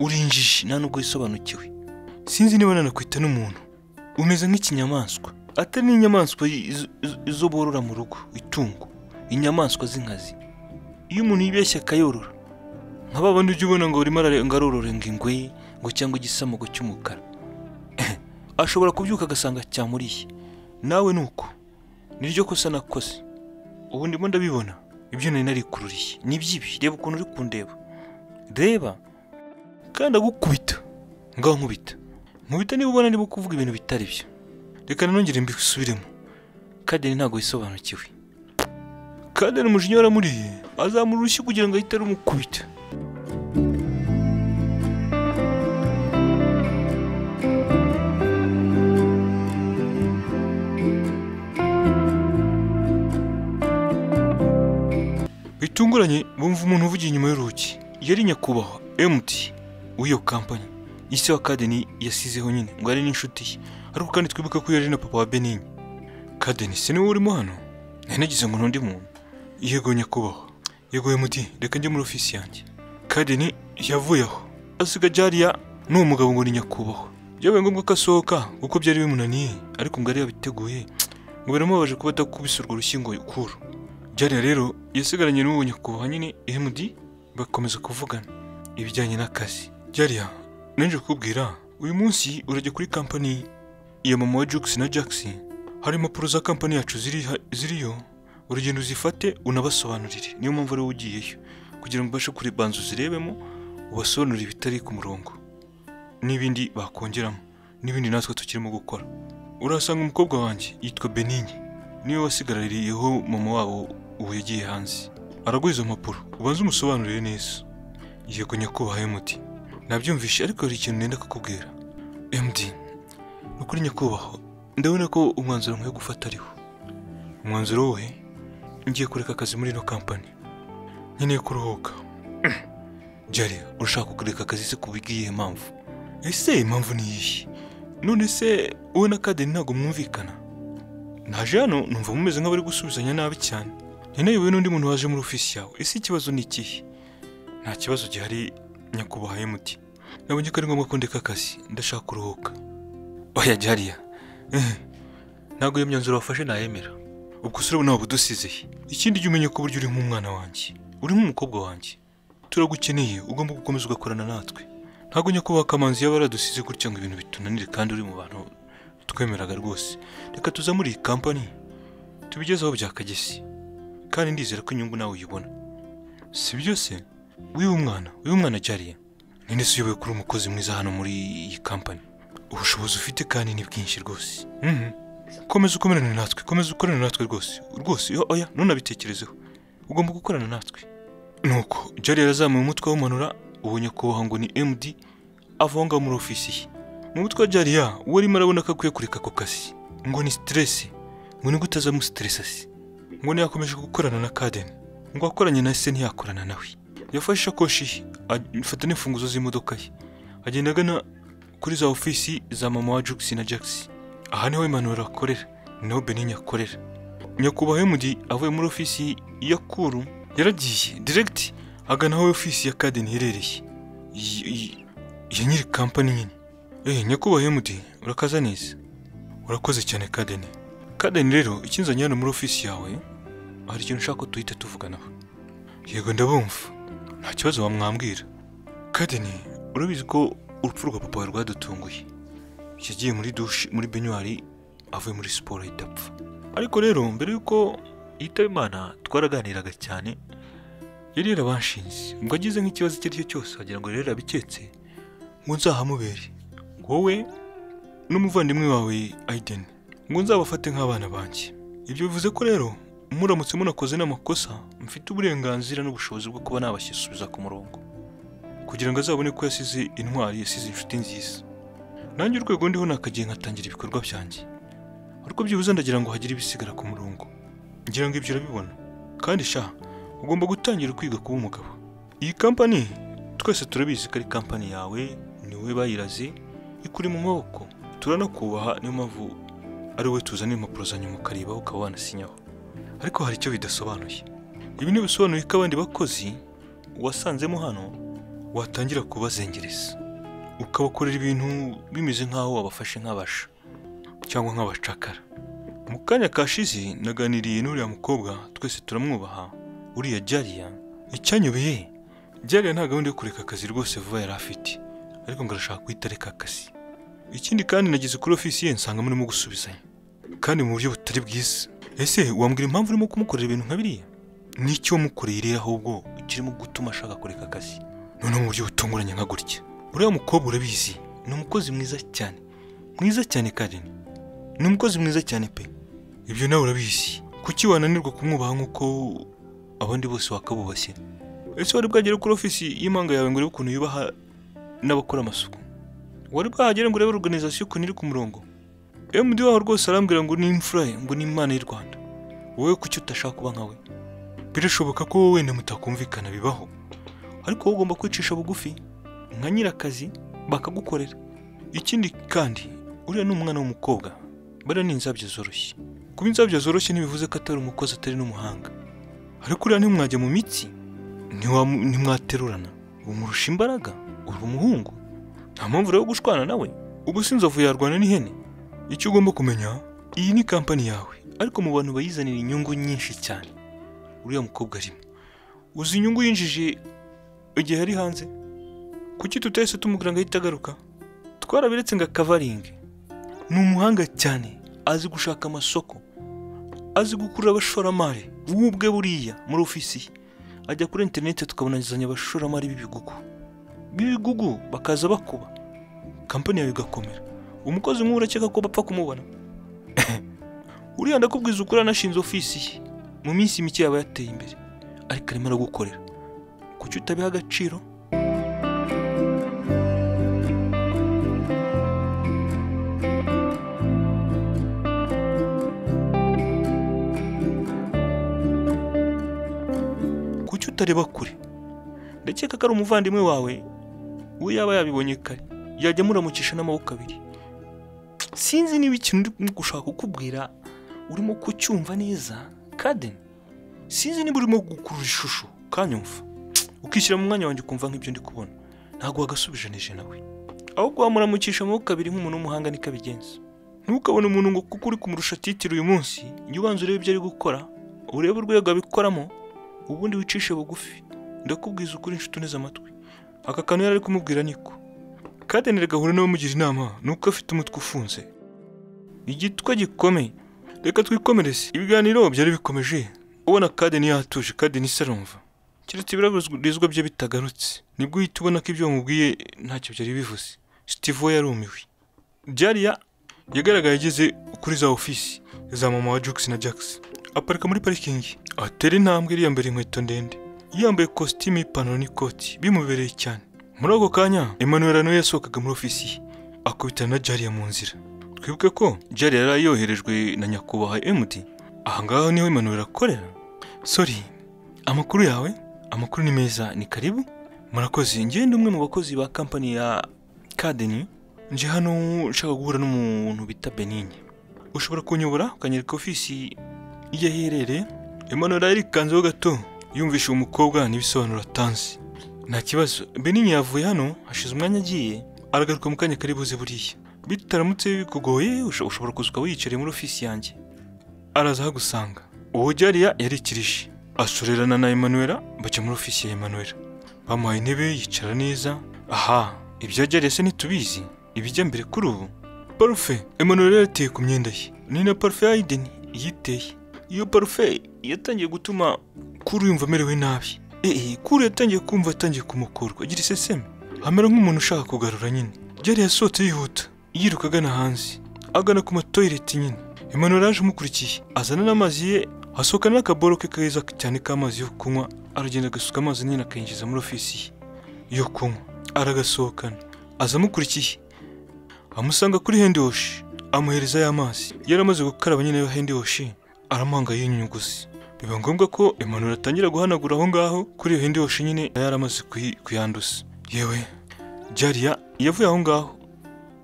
uri injiji nta nubwo wisobanukiwe sinzi niba nanakwita n'umuntu umeze nk'ikinyamaswa atari n'inyamaswa izo- izo- izo borora mu rugo itungo inyamaswa z'inkazi iyo umuntu yibeshya akayorora nka ba bandi ujya ubona ngo arimo arare- ngo arorora ingwe ngo cyangwa igisamugo cy'umukara ashobora kubyuka agasanga cyamuriye nawe ni uko niryo kosa nakoze ubu ndimo ndabibona ibyo nari narikururiye ni iby'ibi reba ukuntu uri kundeba reba kandi agukubita ngaho nkubita nkubita niba ubona niba kuvuga ibintu bitari byo reka nanongere mbisubiremo kadeni ntabwo yisobanukiwe kadeni umujinya waramuriye azamura urushyi kugira ngo ahite rumukubita bitunguranye bumva umuntu uvugiye inyuma y'urugi yari nyakubahwa mt w'iyo kampani ise wa kadeni yasizeho nyine ngo ari n'inshuti ye ariko kandi twibuka ko yari na papa wa benini kadeni se niwe urimo hano nari nagize ngo n'undi muntu yego nyakubahwa yego mt reka njye muri ofisi yanjye kadeni yavuye aho asiga jariya n'uwo mugabo ngo ni nyakubahwa byabaye ngombwa ko asohoka kuko byari bimunaniye ariko ngo yari yabiteguye ngo biramubabaje kuba atakubise urwo rushyingo kuru Jariya rero yasigaranye n'uwo nyakubahwa nyine MD bakomeza kuvugana ibijyanye n'akazi. Jariya nanjye kukubwira uyu munsi urajya kuri kampani ya mama wa Jux na Jax hari impapuro za kampani yacu ziri ha- ziriyo urugendo uzifate unabasobanurire niyo mpamvu ariwe ugiyeyo kugira ngo ubashe kuribanza uzirebemo ubasobanurire ibitari ku murongo n'ibindi bakongeramo n'ibindi natwe tukirimo gukora urasanga umukobwa wanjye yitwa Benigni niwe wasigarariyeho mama wabo ubu yagiye hanze araguha izo mpapuro ubanze umusobanurire neza yego nyakubahwa MD nabyumvishe ariko hari ikintu nenda kukubwira MD ni ukuri nyakubahwa ndabona ko umwanzuro nkwiye gufata ariho umwanzuro we ngiye kureka akazi muri ino kampani nkeneye kuruhuka Jari urashaka kureka akazi se kubwiye mpamvu ese impamvu ni iyihe none se wowe na Kadeni ntabwo mwumvikana naje hano numva mumeze nk'abari gusubizanya nabi cyane ntineyewe n'undi muntu waje muri ofisi yawe ese ikibazo ni ikihe nta kibazo gihari nyakubahwa muti nabonye ko ari ngombwa ko ndeka akazi ndashaka kuruhuka oya jariya eh, ntabwo iyo myanzuro wafashe nayemera ubwo se urabona waba udusize he? ikindi jya umenya ko burya uri nk'umwana wanjye uri nk'umukobwa wanjye turagukeneye ugomba gukomeza ugakorana natwe ntabwo nyakubahwa kamanzi yaba yaradusize gutya ngo ibintu bitunanire kandi uri mu bantu twemeraga rwose reka tuza muri iyi kampani tubigezeho byakagesi kandi ndizera ko inyungu nawe uyibona si byo se wiwe umwana wiwe umwana jariya ninde se uyoboye kuri umukozi mwiza hano muri iyi kampani ubushobozi ufite kandi ni bwinshi rwose Mhm. komeza ukomerane natwe komeza ukorane natwe rwose rwose yo- oya ntunabitekerezeho ugomba gukorana natwe nuko jariya arazamuye umutwe awumanura uwo nyakubahwa ngo ni md avaho ngaho muri ofisi ye mu mutwe wa jariya uwo arimo arabona ko akwiye kureka ako kazi ngo ni siteresi ngo nigute azamusiteresa se ngo ntiyakomeje gukorana na kadeni ngo akoranye na se ntiyakorana nawe yafashe isakoshi ye afata n'imfunguzo z'imodoka ye agenda agana kuri za ofisi za mama wa jugisi na jagisi aha niho impanuro akorera ni naho benini akorera nyakubahwa emudi avuye muri ofisi ya kuru yaragiye diregiti agana aho ofisi ya kadeni iherereye iyi- iyi- ya nyiri kampani nyine Eh nyakubahwa Emudi urakaza neza urakoze cyane kadeni kadeni rero ikinzanye hano muri ofisi yawe hari ikintu ushaka ko duhita tuvuganaho yego ndabumva nta kibazo wamwambwira kadeni urabizi ko urupfu rwa papa wawe rwadutunguye yagiye muri dushe muri benyuwari avuye muri siporo ahita apfa ariko rero mbere y'uko yitaba imana twaraganiraga cyane yari yarabanshinze ngo agize nk'ikibazo icyo ari cyo cyose wagira ngo rero yarabiketse ngo nzahamubere wowe n'umuvandimwe wawe Aiden ngo nzabafate nk'abana banjye ibyo bivuze ko rero muramutse munakoze n'amakosa mfite uburenganzira n'ubushobozi bwo kuba nabasubiza ku murongo kugira ngo azabone ko yasize intwari yasize inshuti nziza nanjye urwego ndiho nakagiye nkatangira ibikorwa byanjye ariko byibuze ndagira ngo hagire ibisigara ku murongo ngira ngo ibyo urabibona kandi sha ugomba gutangira kwiga kuba umugabo iyi kampani twese turabizi ko ari kampani yawe ni wowe bayiraze ikuri mu maboko turanakubaha niyo mpamvu ari wowe tuzana impapuro za nyuma ukareba ukaba wanasinyaho ariko hari icyo bidasobanuye ibi ntibisobanuye ko abandi bakozi wasanzemo hano watangira kubazengereza ukabakorera ibintu bimeze nk'aho wabafashe nk'abasha cyangwa nk'abacakara mu kanya kashize naganiriye n'uriya mukobwa twese turamwubaha uriya jariya icyanyobeye jariya nta gahunda yo kureka akazi rwose vuba yari afite ariko ngo arashaka guhita areka akazi ikindi kandi nageze kuri ofisi ye nsanga murimo gusubizanya kandi mu buryo butari bwiza ese wambwira impamvu urimo kumukorera ibintu nka biriya ni icyo wamukoreye rero ahubwo kirimo gutuma ashaka kureka akazi noneho mu buryo butunguranye nka gutya uriya mukobwa urabizi ni umukozi mwiza cyane mwiza cyane karine ni umukozi mwiza cyane pe ibyo nawe urabizi kuki wananirwa kumwubaha nk'uko abandi bose wakabubashye ese wari bwagere kuri ofisi y'impanga yawe ngo urebe ukuntu yubaha n'abakora amasuku wari bwahagere ngo urebe organizasiyo ukuntu iri ku murongo MD waho rwose arambwira ngo ni imfura ye ngo ni imana y'u Rwanda wowe kuki utashaka kuba nka we birashoboka ko wowe wenda mutakumvikana bibaho ariko wowe ugomba kwicisha bugufi nka nyirakazi bakagukorera ikindi kandi uriya ni umwana w'umukobwa bariya ni inzabyo zoroshye kuba inzabyo zoroshye ntibivuze ko atari umukozi atari n'umuhanga ariko uriya ntimwajya mu mitsi ntiwamu- ntimwaterurana umurusha imbaraga uri umuhungu nta mpamvu rero yo gushwana nawe ubu si inzovu yarwana n'ihene icyo ugomba kumenya iyi ni kampani yawe ariko mu bantu bayizanira inyungu nyinshi cyane uriya mukobwa arimo uzi inyungu yinjije igihe ari hanze kuki tutahise tumubwira ngo ahite agaruka twarabiretse ngo akavaringe ni umuhanga cyane azi gushaka amasoko azi gukurura abashoramari wowe ubwe buriya muri ofisi ye ajya kuri interineti tukabonazanya abashoramari b'ibigugu b'ibigugu bakaza bakuba kampani yawe igakomera umukozi nk'ubu urakeka ko bapfa kumubona uriya ndakubwiza ukuri anashinze ofisi ye mu minsi mike yaba yateye imbere ariko arimo aragukorera kuki utabiha agaciro kuki utareba kure ndakeka ko ari umuvandimwe wawe we yaba yabibonye kare yajya amuramucisha n'amaboko abiri sinzi niba ikintu uri gushaka kukubwira urimo kucyumva neza kaden sinzi niba urimo gukurura ishusho kanyumva ukishyira mu mwanya wanjye ukumva nk'ibyo ndi kubona ntabwo wagasubijanije nawe ahubwo wamuramukisha amaboko abiri nk'umuntu w'umuhanga niko abigenza ntukabone umuntu ngo kuko uri kumurusha titiri uyu munsi jya ubanza urebe ibyo ari gukora urebe urwego abikoramo ubundi wicishe bugufi ndakubwiza ukuri inshuti uneze amatwi aka kantu yari ari kumubwira niko kadenere gahura nawe umugira inama ni uko afite umutwe ufunze igitwa gikomeye reka twikomereze ibiganiro byari bikomeje ubona kadeni yatuje kadeni isarumva keretse ibiraburizwa bye bitagarutse nibwo uhita ubona ko ibyo wamubwiye ntacyo byari bivuze steve we yarumiwe jariya yagaragaye ageze kuri za ofisi za mama wa jukes na jax aparika muri parikingi atera intambwe yiyambara inkweto ndende yambaye kositimu y'ipantaro n'ikoti bimubereye cyane muri ako kanya emmanuel nawe yasohokaga muri ofisi ye akubitana na jariya mu nzira twibuke ko jariya yari yoherejwe na nyakubahwa md ahangaha niho emmanuel akorera sorry amakuru yawe amakuru ni meza ni karibu murakoze njyewe ndi umwe mu bakozi ba kampani ya kadeni nje hano nshaka guhura n'umuntu bita benini ushobora kunyobora ukanyereka ofisi iyo aherereye Emmanuel arikanzeho gato yumvisha uwo mukobwa n'ibisobanuro atanze nta kibazo benini yavuye hano hashize umwanya agiye aragaruka mu kanya kari buze buriya bitaramutse bikugoye usho- ushobora kuza ukaba wiyicariye muri ofisi yanjye araza ahagusanga uwo jariya yari ikirishi ashorerana na emanuela bajya muri ofisi ya emanuela bamuhaye intebe yicara neza aha ibya jariya se ntitubizi ibijya mbere kuri ubu parufe emanuela yateye ku myenda ye ni na parufe ya ideni yiteye iyo parufe yatangiye gutuma kuri yumva amerewe nabi eee kuri yatangiye kumva atangiye kumukurwa agira iseseme amera nk'umuntu ushaka kugarura nyine jari yasohotse yihuta yiruka agana hanze agana ku matoyireti nyine Emmanuel aje amukurikiye azana n'amazi ye asohokana n'akaboro ke keza cyane k'amazi yo kunywa aragenda agasuka amazi nyine akayinjiza muri ofisi ye yo kunywa aragasohokana aza amukurikiye amusanga kuri hendi woshi amuhereza ya mazi yari amaze gukaraba nyine yo hendi woshi aramuhanga yinyuguzi biba ngombwa ko Emmanuel atangira guhanagura aho ngaho kuri iyo hendi woshi nyine yari amaze kuyi- kuyanduza yewe jariya yavuye aho ngaho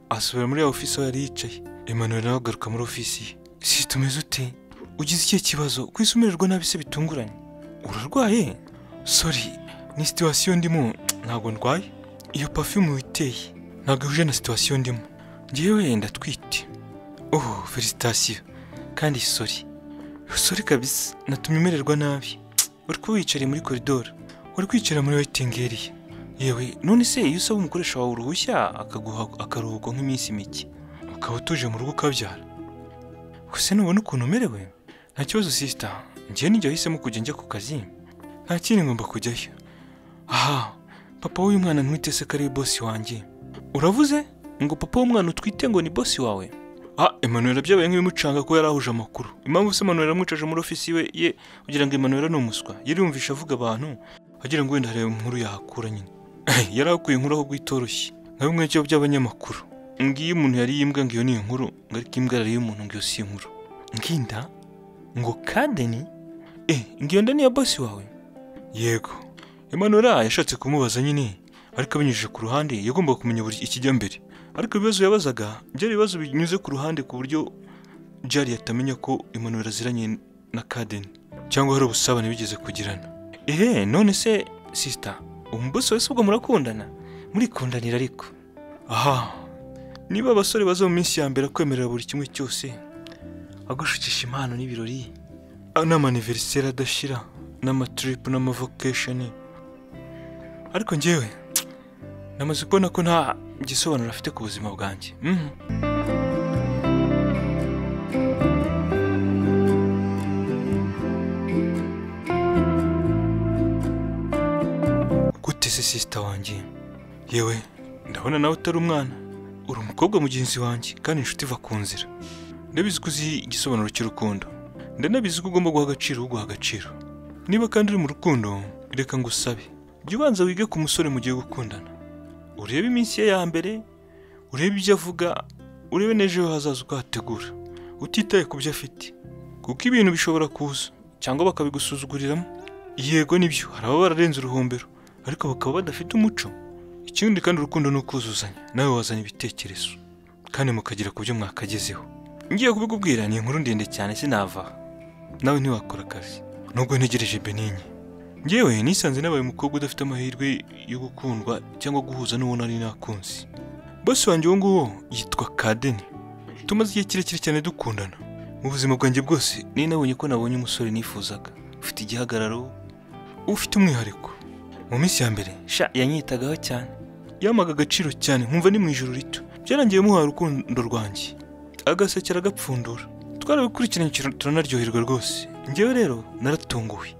asubira muri ya ofisi aho yari yicaye Emmanuel nawe agaruka muri ofisi ye si tumeze ute ugize ikihe kibazo ku isi umererwa nabi se bitunguranye urarwaye sori ni situwasiyo ndimo ntabwo ndwaye iyo pafume witeye ntabwo ihuje na situwasiyo ndimo ngewe wenda twite oh felicitasiyo kandi sori sori kabisa natumye umererwa nabi uri kuba wiyicariye muri koridoro uri kwicara muri weyitingeriye yewe none se iyo usaba umukoresha wawe uruhushya akaguha akaruhuko nk'iminsi mike ukaba utuje mu rugo ukabyara gusa nubona ukuntu umerewe nta kibazo sisita ngewe n'igihe wahisemo kujya njya ku kazi nta kindi ngomba kujyayo aha papa w'uyu mwana ntwite se ko ari we bosi wanjye uravuze ngo papa w'umwana utwite ngo ni bosi wawe ah Emmanuel byabaye nk'ibimucanga ko yari ahuje amakuru impamvu se Emmanuel yamwicaje muri ofisi we ye kugira ngo Emmanuel ni umuswa yumvisha avuga abantu agira ngo wenda harebe inkuru yahakura nyine yari akuye inkuru ahubwo itoroshye nka bimwe cyo by'abanyamakuru ngiyo umuntu yari yimbwa ngo iyo ni inkuru ngo ariko imbwa yari iy'umuntu ngo iyo si inkuru nginda ngo kadeni eh ngiyo nda niyo bosi wawe yego Emmanuel yashatse kumubaza nyine ariko abinyujije ku ruhande yagombaga kumenya buri ikijya mbere ariko ibibazo yabazaga byari ibibazo binyuze ku ruhande ku buryo jari atamenya ko Emmanuel aziranye na Kaden cyangwa hari ubusabane bigeze kugirana ehe none se sisita umubosi wese ubwo murakundana murikundanira ariko aha niba abasore baza mu minsi ya mbere kwemerera buri kimwe cyose agushukisha impano n'ibirori n'amaniveriseri adashira n'amatiripu n'amavokesheni ariko njyewe namaze kubona ko nta gisobanuro afite ku buzima bwanjye Mhm. gute se sisita wanjye yewe ndabona nawe utari umwana uri umukobwa mugenzi wanjye kandi inshuti iva ku nzira ndabizi ko uzi igisobanuro cy'urukundo ndanabizi ko ugomba guha agaciro uguha agaciro niba kandi uri mu rukundo reka ngusabe jya ubanza wige ku musore mugiye gukundana urebe iminsi ye ya mbere urebe ibyo avuga urebe n'ejo he hazaza uko hategura utitaye ku byo afite kuko ibintu bishobora kuza cyangwa bakabigusuzuguriramo yego nibyo hari ababa bararenze uruhombero ariko bakaba badafite umuco ikindi kandi urukundo ni ukuzuzanya nawe wazana ibitekerezo kandi mukagera ku byo mwakagezeho ngiye kubikubwira ni inkuru ndende cyane sinava nawe ntiwakora akazi nubwo ntegereje beninye ngewe nisanze nabaye umukobwa udafite amahirwe yo gukundwa cyangwa guhuza n'uwo nari nakunze bosi wanjye uwo nguwo yitwa kadeni tumaze igihe kirekire cyane dukundana mu buzima bwanjye bwose nari nabonye ko nabonye umusore nifuzaga ufite igihagararo ufite umwihariko mu minsi ya mbere sha yanyitagaho cyane yampaga agaciro cyane nkumva ni mu ijoro rito byarangiye muhaye urukundo rwanjye agasekera agapfundura twarabikurikiranye cyane turanaryoherwa rwose ngewe rero naratunguwe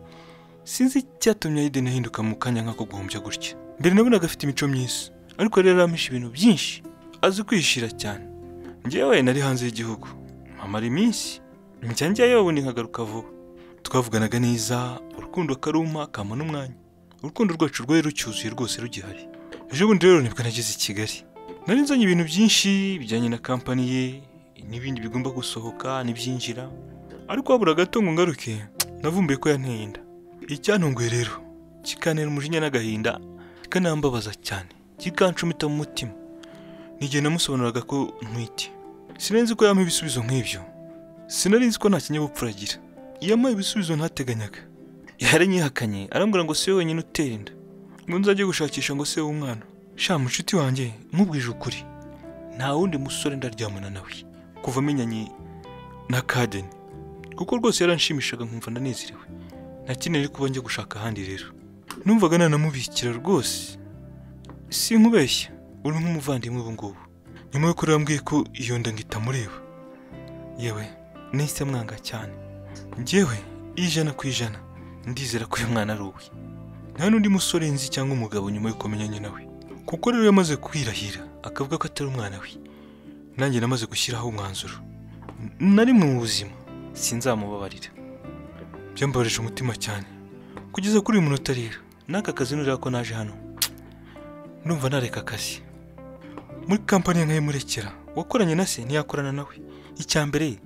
sinzi icyatumye Aiden ahinduka mu kanya nk'ako guhombya gutya mbere nabonaga afite imico myiza ariko rero yarampishe ibintu byinshi azi kwishira cyane ngewe nari hanze y'igihugu amara iminsi njya njyayo ubundi nkagaruka vuba twavuganaga neza urukundo akaruma kampa n'umwanya urukundo rwacu rwari rucyuzuye rwose rugihari ejo bundi rero nibwo nageze i Kigali nari nzanye ibintu byinshi bijyanye na kampani ye n'ibindi bigomba gusohoka n'ibyinjira ariko habura gato ngo ngaruke navumbuye ko yanteye inda icyantunguye rero kikantera umujinya n'agahinda kikanambabaza cyane kikanshumita mu mutima n'igihe namusobanuraga ko ntwite sinari nzi ko yampa ibisubizo nk'ibyo sinari nzi ko nta kinyabupfura agira yampaye ibisubizo ntateganyaga yarankihakanye arambwira ngo si we wenyine utera inda ngo nzajye gushakisha ngo se w'umwana sha mucuti wanjye nkubwije ukuri nta wundi musore ndaryamana nawe kuva amenyanye na kadeni kuko rwose yaranshimishaga nkumva ndanezerewe nakeneye kuba njya gushaka ahandi rero numvaga nanamubikira rwose si nkubeshya uri nk'umuvandimwe ubu ngubu nyuma y'uko urambwiye ko iyo nda ngita mureba yewe nahise mwanga cyane njyewe ijana ku ijana ndizera ko uyu mwana ari uwe nta n'undi musore nzi cyangwa umugabo nyuma y'uko amenyanye nawe kuko rero yamaze kwirahira akavuga ko atari umwana we nanjye namaze gushyiraho umwanzuro na rimwe mu buzima sinzamubabarira byambabarije umutima cyane kugeza kuri uyu munota rero n'aka kazi nureba ko naje hano ndumva nareka akazi muri kampani ya murekera wakoranye na se ntiyakorana nawe icya mbere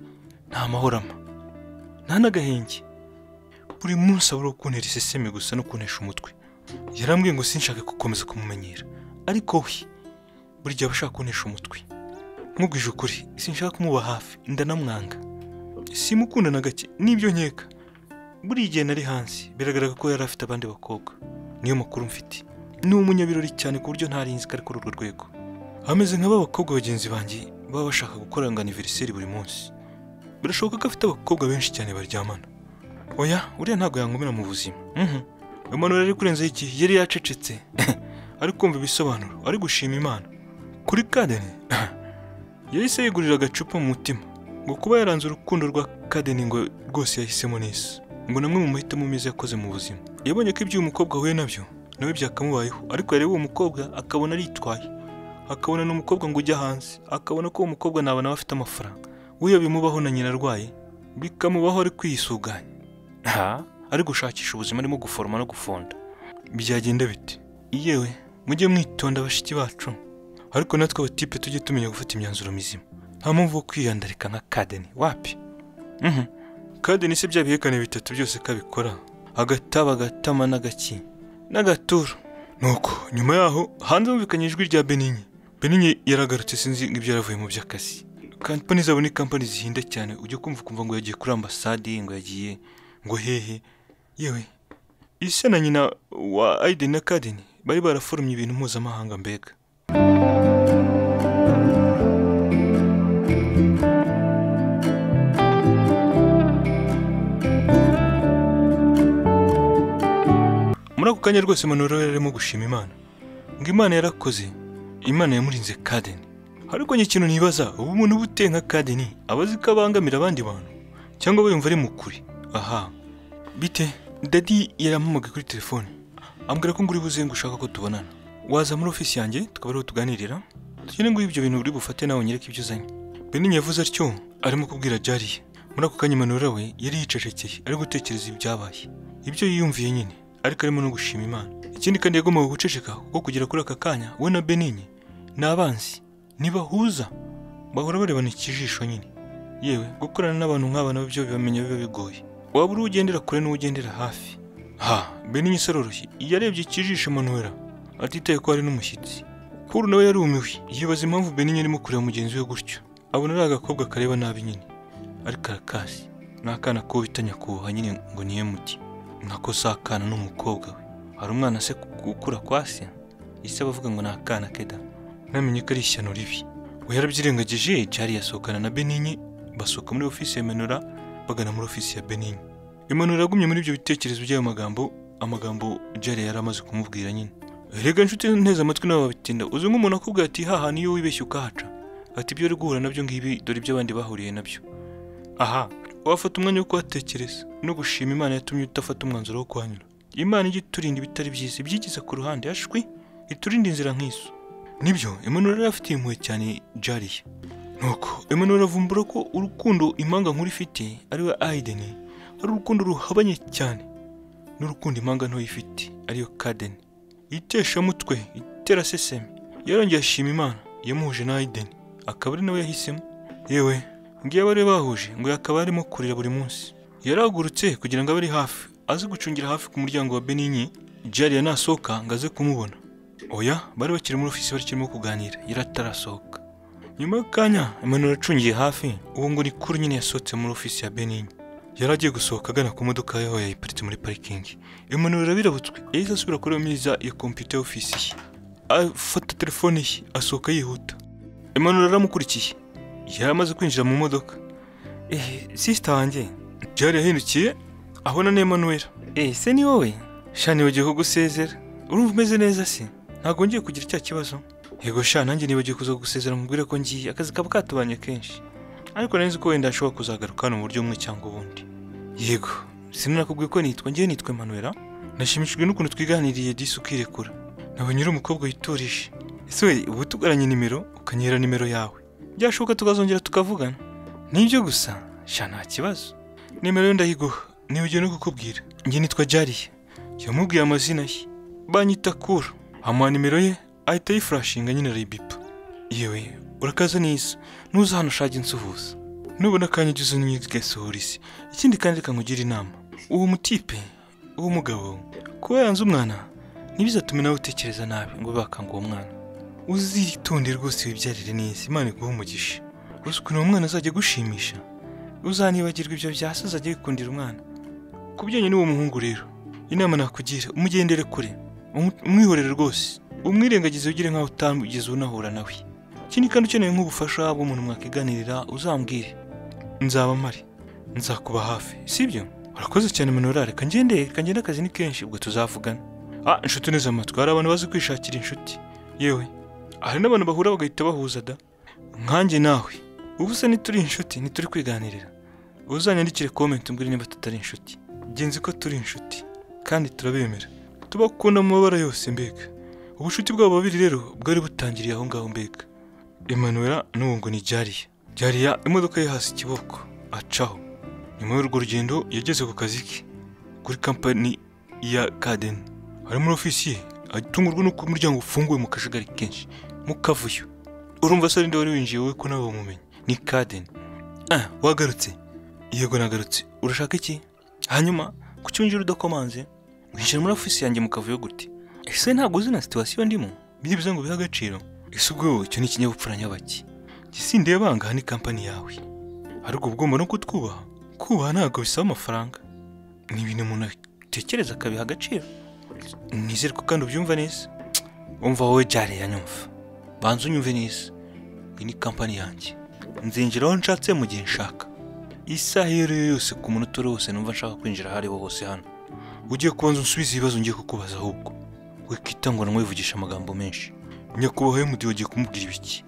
nta mahorama nta n'agahenge buri munsi abura ukuntera iseseme gusa no kuntesha umutwe yarambwiye ngo sinshake gukomeza kumumenyera ariko we burya aba ashaka kuntesha umutwe nkubwije ukuri sinshaka kumuba hafi ndanamwanga simukunda na gake nibyo nkeka buriya igihe nari hanze biragaragara ko yari afite abandi bakobwa niyo makuru mfite ni umunyabirori cyane ku buryo ntarinzi ko ari kuri urwo rwego ameze nka ba bakobwa bagenzi banjye baba bashaka gukoranga aniveriseri buri munsi birashoboka ko afite abakobwa benshi cyane baryamana oya uriya ntabwo yankomera mu buzima Mhm. Emmanuel yari kurenzaho igihe yari yacecetse ari kumva ibisobanuro ari gushima imana kuri kadeni yahise yigurira agacupa mu mutima ngo kuba yaranze urukundo rwa kadeni ngo rwose yahisemo neza ngo namwe mu mahitamo meza yakoze mu buzima yabonye ko ibyo uyu mukobwa ahuye nabyo nawe byakamubayeho ariko yareba uwo mukobwa akabona aritwaye akabona n'umukobwa ngo ujya hanze akabona ko uwo mukobwa naba nawe afite amafaranga we bimubaho na nyina arwaye bikamubaho ari kwisuganya nta ari gushakisha ubuzima arimo guforoma no gufonda byagenda bite yewe mujye mwitonda bashiki bacu ariko natwe abatipe tujye tumenya gufata imyanzuro mizima nta mpamvu yo kwiyandarika nka kadeni wapi Mhm. kadeni se bya bihekane bitatu byose ko abikora agataba agatama n'agaki n'agaturo nuko nyuma yaho hanze humvikanye ijwi rya beninye beninye yaragarutse sinzi ibyo yaravuye mu by'akazi kampani zabo ni kampani zihinda cyane ujya kumva ukumva ngo yagiye kuri ambasade ngo yagiye ngo hehe yewe ise na nyina wa aideni na kadeni bari baraforomye ibintu mpuzamahanga mbega muri ako kanya rwose manuro yari arimo gushima imana ngo imana yarakoze imana yamurinze kadeni ariko njye ikintu nibaza ubu umuntu uba uteye nka kadeni aba azi ko abangamira abandi bantu cyangwa aba yumva ari mu kuri aha bite dadi yarampamagaye kuri telefone ambwira ko ngo uri buze ngo ushaka ko tubonana waza muri ofisi yanjye tukaba ariho tuganirira tugende ngo ibyo bintu uri bufate nawe unyereke ibyo uzanye benini yavuze atyo arimo kubwira jariye muri ako kanya manura we yari yicecekeye ari gutekereza ibyabaye ibyo yiyumviye nyine ariko arimo no gushima imana ikindi kandi yagombaga guceceka kuko kugera kuri aka kanya we na benini ni abanzi ntibahuza bahora barebana ikijisho nyine yewe gukorana n'abantu nk'aba nabo byo bibamenya biba bigoye waba uri ugendera kure n'ugendera hafi ha benini se aroroshye yarebye ikijisho manuwera atitaye ko hari n'umushyitsi kuru nawe yarumiwe yibaza impamvu benini arimo kureba mugenzi we gutyo abona ari agakobwa kareba nabi nyine ariko arakasi ni akana ko bita nyakubahwa nyine ngo niye muti nako si akana n'umukobwa we hari umwana se gukura kwasi ise bavuga ngo ni akana keda namenye ko ari ishyano ribi we yarabyirengagije jari yasohokana na beninye basohoka muri ofisi ya menura bagana muri ofisi ya beninye imanura yagumye muri ibyo bitekerezo by'ayo magambo amagambo jari yari amaze kumubwira nyine rega nshuti nteze amatwi nawe babitinda uzi nk'umuntu akubwira ati haha niyo wibeshya ukahaca ati ibyo uri guhura nabyo ngibi dore ibyo abandi bahuriye nabyo aha wafata umwanya wo kuhatekereza no gushima imana yatumye udafata umwanzuro wo kuhanyura imana ijya iturinda ibitari byiza ibyigiza ku ruhande ashwi iturinde inzira nk'izo nibyo Emmanuel yari afitiye impuhwe cyane jariye nuko Emmanuel avumbura ko urukundo impanga nkuru ifite ariwe aideni ari urukundo ruhabanye cyane n'urukundo impanga ntoya ifite ariyo kadeni iteshamutwe itera seseme yarongeye ashima imana yamuhuje na aideni akaba ari nawe yahisemo yewe ngiye abari bahuje ngo yakaba arimo kurira buri munsi yarahagurutse kugira ngo abe ari hafi aze gucungira hafi ku muryango wa beninye jariya nasohoka ngo aze kumubona oya bari bakiri muri ofisi bari kirimo kuganira yari atarasohoka nyuma y'akanya Emmanuel acungiye hafi uwo ngo ni kuri nyine yasohotse muri ofisi ya beninye yari agiye gusohoka agana ku modoka yaho yayiparitse muri parikingi Emmanuel arabirabutswe yahise asubira kuri iyo meza ya kompiyuta y'ofisi ye afata telefone ye asohoka yihuta Emmanuel aramukurikiye yari amaze kwinjira mu modoka Eh, sisita wanjye byari yahindukiye abona na Emmanuel eh, se ni wowe sha nibagiwe kugusezera urumva umeze neza se ntabwo ngiye kugira cya kibazo yego sha nanjye nibagiye kuza kugusezera mubwire ko ngiye akazi kaba katubanye kenshi ariko nari nzi ko wenda ashobora kuzagaruka hano mu buryo bumwe cyangwa ubundi yego sinanakubwiye ko nitwa ngewe nitwa Emmanuel nashimishijwe n'ukuntu twiganiriye disi ukirekura nawe nyiri umukobwa yiturije ese we uba utugaranye nimero ukanyera nimero yawe byashoboka tukazongera tukavugana nibyo gusa sha nta kibazo nimero ye ndayiguha nibagiwe no kukubwira nge nitwa Jariya yamubwiye amazina ye banyita kura amuha nimero ye ahita yifurashinga nyine arayibipa yewe urakaza neza nuza hano ushaka insuhuza nubona akanya ujya uzunyigasohora isi ikindi kandi reka nkugire inama uwo mutipe uwo mugabo kuba yanze umwana ntibizatume nawe utekereza nabi ngo bakanga uwo mwana uzitonde rwose wibyarire neza imana iguha umugisha gusa ukuntu uwo mwana azajya agushimisha uzanibagirwa ibyo byasi azajya yikundira umwana ku bijyanye n'uwo muhungu rero inama nakugira umugendere kure umu- umwihorere rwose umwirengagize ugire nkaho utamugeze unahura nawe ikindi kandi ukeneye nk'ubufasha bw'umuntu mwakiganirira uzambwire nzaba mpari nzakuba hafi sibyo urakoze cyane Manora reka ngende reka ngende akazi ni kenshi ubwo tuzavugana ah inshuti neza amatwi hari abantu bazi kwishakira inshuti yewe hari n'abantu bahura bagahita bahuza da nkanjye nawe ubu se ntituri inshuti ntituri kwiganirira uzanyandikire komenti umbwire niba tutari inshuti genzi ko turi inshuti kandi turabemera tubakunda mu mabara yose mbega ubucuti bwabo babiri rero bwari butangiriye aho ngaho mbega Emmanuel n'ubu ngo ni Jariya Jariya imodoka ye hasi ikiboko acaho nyuma y'urwo rugendo yageze ku kazi ke kuri kampani ya Kaden ari muri ofisi ye atungurwa n'uko umuryango ufunguye mu kajagari kenshi mu kavuyo urumva se ninde wari winjiye wowe ko nawe wamumenye ni Kaden ah wagarutse yego nagarutse urashaka iki hanyuma kuki winjira udakomanze winjira muri ofisi yanjye mu kavuyo gute ese ntabwo uzi na situwasiyo ndimo byibuze ngo bihe agaciro ese ubwo wowe icyo ni ikinyabupfura nyabaki gisindeye banga aha ni kampani yawe ariko uba ugomba no kutwubaha kubaha ntabwo bisaba amafaranga ni ibintu umuntu atekereza akabiha agaciro nizere ko kandi ubyumva neza umva wowe jare yanyumva banza unyumve neza iyi ni kampani yanjye nzinjira aho nshatse mu gihe nshaka isaha iyo ari yo yose ku munota uwo ari wo wose numva nshaka kwinjira aho ari ho hose hano ugiye kubanza unsubize ibibazo ngiye kukubaza ahubwo wikita ngo namwivugisha amagambo menshi nyakubahwa MD wagiye kumubwira ibiki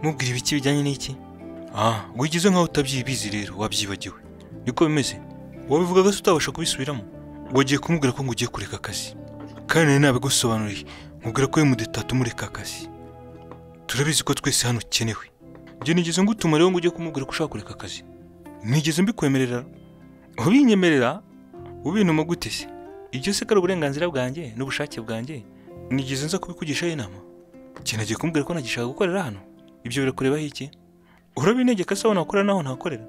mubwira ibiki bijyanye n'iki ah wigize nkaho utabyibizi rero wabyibagiwe niko bimeze wabivugaga se utabasha kubisubiramo wagiye kumubwira ko ngo ugiye kureka akazi kandi nari nabigusobanuriye mubwira ko MD tatumureka akazi turabizi ko twese hano ukenewe njye nigeze ngutuma rero ngo ujye kumubwira ko ushaka kureka akazi nigeze mbikwemerera ubinyemerera ubintuma gute se ibyo se ko ari uburenganzira bwanjye n'ubushake bwanjye nigeze nza kubikugishaho inama ikintu agiye kumbwira ko ntagishaka gukorera hano ibyo birakurebaho iki urabinegeka se aho nakorera n'aho ntakorera